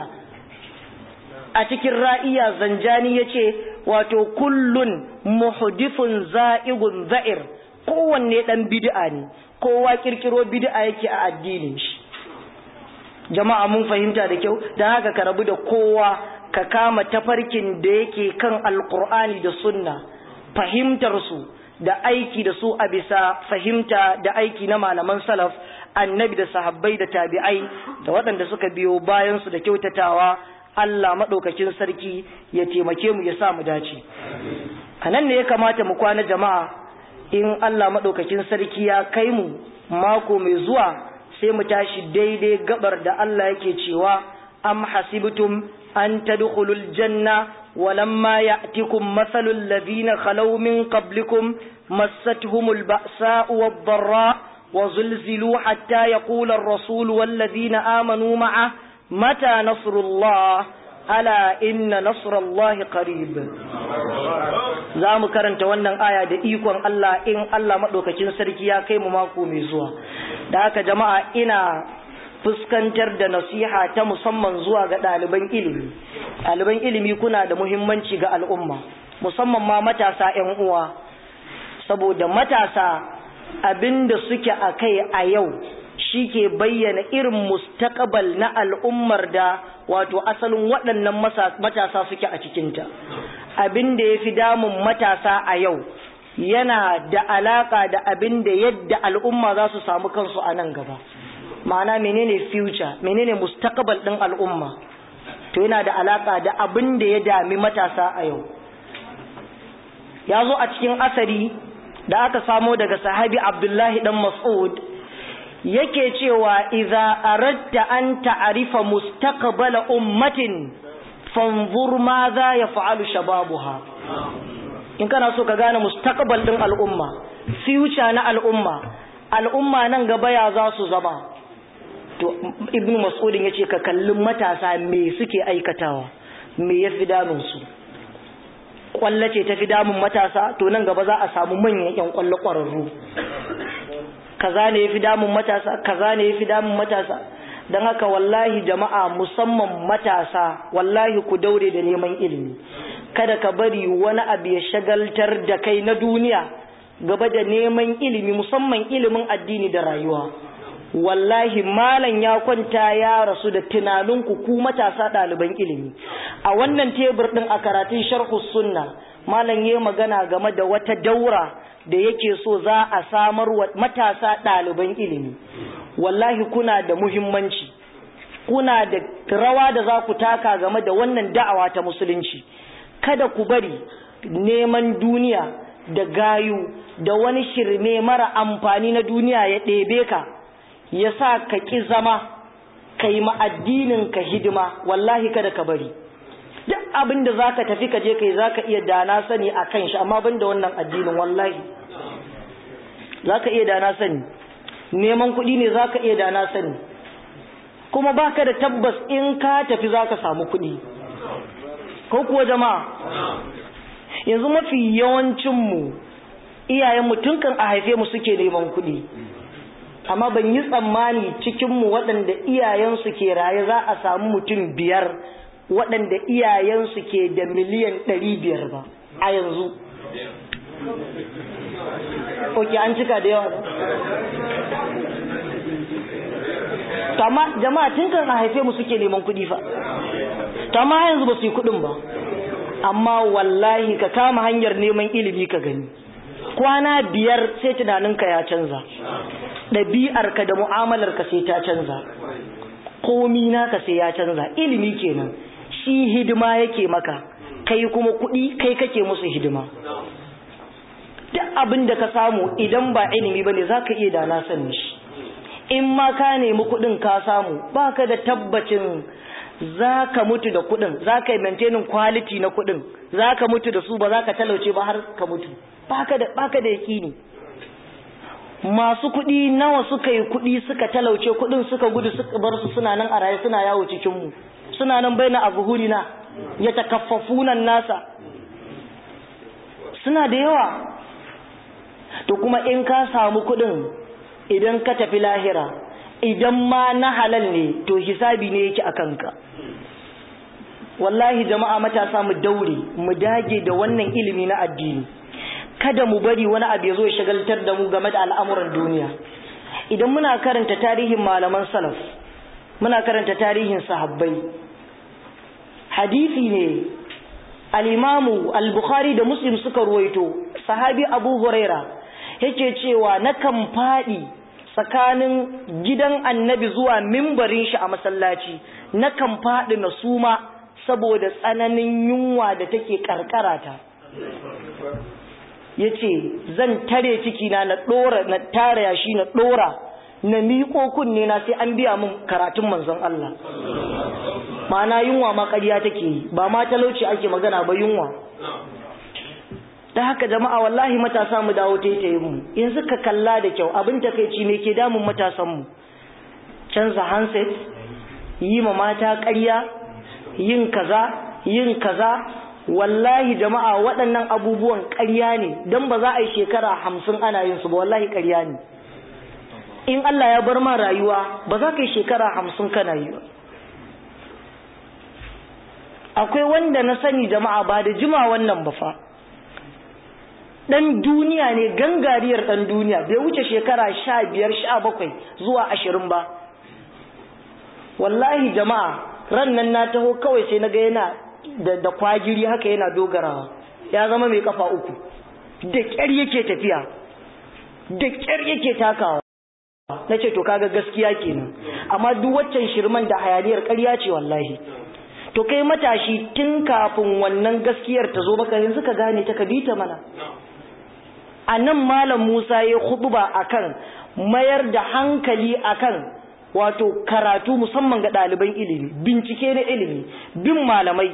a cikin ra'iya zanjani yace wato kullun muhdithun za'igun za'ir kowanne dan bid'a ne kowa kirkiro bid'a yake a addinin shi jama'a mun fahimta da kyau don haka ka rabu da kowa ka kama tafarkin da yake kan alkur'ani da sunna fahimtar su da aiki da su a bisa fahimta da aiki na malaman salaf annabi da sahabbai da tabi'ai da waɗanda suka biyo bayan su da kyautatawa Allah maɗaukakin sarki ya taimake mu ya sa mu dace a nan ne ya kamata mu kwana jama'a in Allah maɗaukakin sarki ya kai mu mako mai zuwa sai mu tashi daidai gabar da Allah yake cewa am hasibtum an tadkhulul janna walamma ya'tikum mathalul ladina khalaw min qablikum massatuhumul ba'sa'u wad-dharra وزلزلوا حتى يقول الرسول والذين آمنوا معه متى نصر الله ألا إن نصر الله قريب za mu karanta wannan aya da ikon Allah in Allah maɗaukacin sarki ya kai mu mako mai zuwa da haka jama'a ina fuskantar da nasiha ta musamman zuwa ga ɗaliban ilimi ɗaliban ilimi kuna da muhimmanci ga al'umma musamman ma matasa 'yan uwa saboda matasa abinda suke a kai a yau shi ke bayyana irin mustaqbal na al'ummar da wato asalin waɗannan matasa suke a cikinta abin da ya fi damun matasa a yau yana da alaƙa da abin da yadda al'umma za su samu kansu a nan gaba ma'ana menene future menene mustaqbal ɗin al'umma to yana da alaƙa da abin da ya dami matasa a yau ya zo a cikin asari da aka samo daga sahabi abdullahi dan mas'ud yake cewa idza aradta an ta'rifa mustaqbala ummatin fanzur ma za yaf'alu shababuha in kana so ka gane mustaqbal din al'umma future na al'umma al'umma nan gaba ya za su zama to ibnu mas'udin yace ka kallin matasa me suke aikatawa me yafi damun su kwallace ta fi damun matasa to nan gaba za a samu manyan yan kwallo kwararru kaza ne yafi damun matasa kaza ne yafi damun matasa dan haka wallahi jama'a musamman matasa wallahi ku daure da neman ilimi kada ka bari wani abu ya shagaltar da kai na duniya gaba da neman ilimi musamman ilimin addini da rayuwa wallahi malam ya kwanta ya rasu da tunaninku ku matasa ɗaliban ilimi a wannan tebur ɗin a karatun sharhu sunna malam ya magana game da wata daura da yake so za a samar wa matasa ɗaliban ilimi wallahi kuna da muhimmanci kuna da rawa da za ku taka game da wannan da'awa ta musulunci kada ku bari neman duniya da gayu da wani shirme mara amfani na duniya ya ɗebe ka ya sa ka ƙi zama ka yi ma'addinin ka hidima wallahi kada ka bari duk abin da za ka tafi ka je kai za ka iya dana sani a kan shi amma ban da wannan addinin wallahi za ka iya dana sani neman kuɗi ne za ka iya dana sani kuma ba ka da tabbas in ka tafi za ka samu kuɗi ko kuwa jama'a yanzu mafi yawancinmu iyayenmu tun kan a haife mu suke neman kuɗi amma ban yi tsammani cikinmu waɗanda iyayensu ke raye za a samu mutum biyar waɗanda iyayensu ke da miliyan ɗari biyar ba a yanzu ok an cika da yawa tama jama'a tun kan a haife mu suke neman kuɗi fa tama yanzu ba su yi kuɗin ba amma wallahi ka kama hanyar neman ilimi ka gani kwana biyar sai tunaninka ya canza ɗabi'arka da mu'amalarka sai ta canza komi naka sai ya canza ilimi kenan shi hidima yake maka kai kuma kuɗi kai kake musu hidima duk abin da ka samu idan ba ilimi ba ne za ka iya da na sani shi in ma ka nemi kuɗin ka samu ba ka da tabbacin za ka mutu da kuɗin za ka yi maintaining quality na kuɗin za ka mutu da su ba za ka talauce ba har ka mutu ba ka da yakini masu kuɗi nawa suka yi kuɗi suka talauce kuɗin suka gudu suka bar su suna nan a raye suna yawo cikinmu suna nan bai na abuhurina ya takaffafunan nasa suna da yawa to kuma in ka samu kuɗin idan ka tafi lahira idan ma na halal ne to hisabi ne yake a kanka wallahi jama'a matasa mu daure mu dage da wannan ilimi na addini kada mu bari wani abu ya zo ya shagaltar da mu game da al'amuran duniya idan muna karanta tarihin malaman salaf muna karanta tarihin sahabbai hadisi ne al-imamu al-bukhari da muslim suka ruwaito sahabi abu huraira yake cewa nakan faɗi tsakanin gidan annabi zuwa mimbarin shi a masallaci nakan faɗi na suma saboda tsananin yunwa da take karkarata ya ce zan tare cikina na ɗora na tara yashi na ɗora na miƙo kunne na sai an biya min karatun manzon Allah ma'ana yunwa ma ƙarya take yi ba ma talauci ake magana ba yunwa da haka jama'a wallahi matasa mu dawo taitayin mu yanzu ka kalla da kyau abin takeici me ke damun matasan mu canza handset yi ma mata ƙarya yin kaza yin kaza wallahi jama'a waɗannan abubuwan ƙarya ne don ba za a yi shekara hamsin ana yin su ba wallahi ƙarya ne in Allah ya bar ma rayuwa ba za ka yi shekara hamsin kana yi ba akwai wanda na sani jama'a ba da jima wannan ba fa ɗan duniya ne gangariyar ɗan duniya bai wuce shekara sha biyar sha bakwai zuwa ashirin ba wallahi jama'a ran nan na taho kawai sai na ga yana da, da kwagiri haka yana dogarawa ya zama mai kafa uku da ƙyar yake tafiya da ƙyar yake takawa na ce to kaga gaskiya kenan amma duk waccan shirman da hayaniyar ƙarya ce wallahi to kai matashi tun kafin wannan gaskiyar ta zo baka yanzu ka gane ta ka bi ta mana a nan malam musa ya huɗuba akan mayar da hankali akan wato karatu musamman ga ɗaliban ilimi bincike na ilimi bin malamai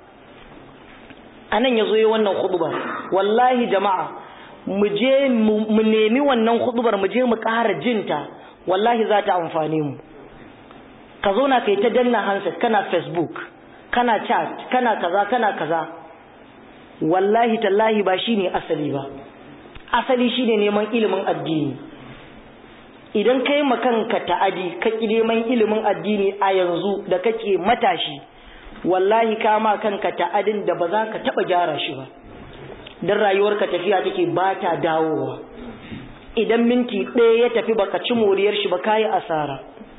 a nan ya zo yi wannan huɗuba wallahi jama'a mu je mu nemi wannan huɗubar mu je mu ƙara jinta wallahi za ta amfane mu ka zauna kai ta danna handset kana facebook kana chat kana kaza kana kaza wallahi tallahi ba shine asali ba asali shine neman ilimin addini idan kai makanka ta'adi ka ki neman ilimin addini a yanzu da kake matashi wallahi ka ma kanka ta'adin da ba za ka taba gyara shi ba dan rayuwarka tafiya take ba ta dawowa idan minti ɗaya ya tafi baka ci moriyar shi ba kayi asara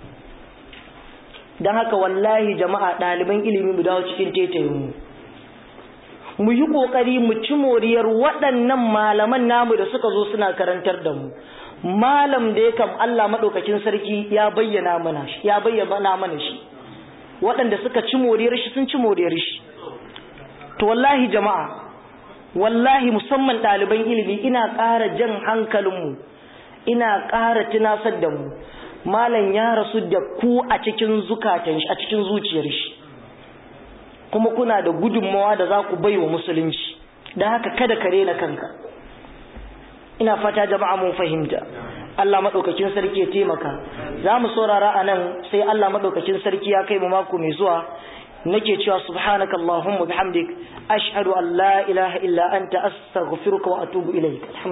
don haka wallahi jama'a ɗaliban ilimi mu dawo cikin tetayinmu mu yi ƙoƙari mu ci moriyar waɗannan malaman namu da suka zo suna karantar da mu malam da ya kam Allah maɗaukakin sarki ya bayyana mana shi ya bayyana mana shi waɗanda suka ci moriyar shi sun ci moriyar shi to wallahi jama'a wallahi musamman ɗaliban ilimi ina ƙara jan hankalinmu ina ƙara tunasar da mu malam ya rasu da ku a cikin zukatan shi a cikin zuciyar shi kuma kuna da gudunmawa da za ku bai wa musulunci don haka kada ka rena kanka ina fata jama'a mun fahimta Allah maɗaukakin sarki ya taimaka za mu saurara a nan sai Allah maɗaukakin sarki ya kai mu mako mai zuwa nake cewa subhanaka allahumma bihamdik ashhadu an la ilaha illa anta astaghfiruka wa atubu ilaik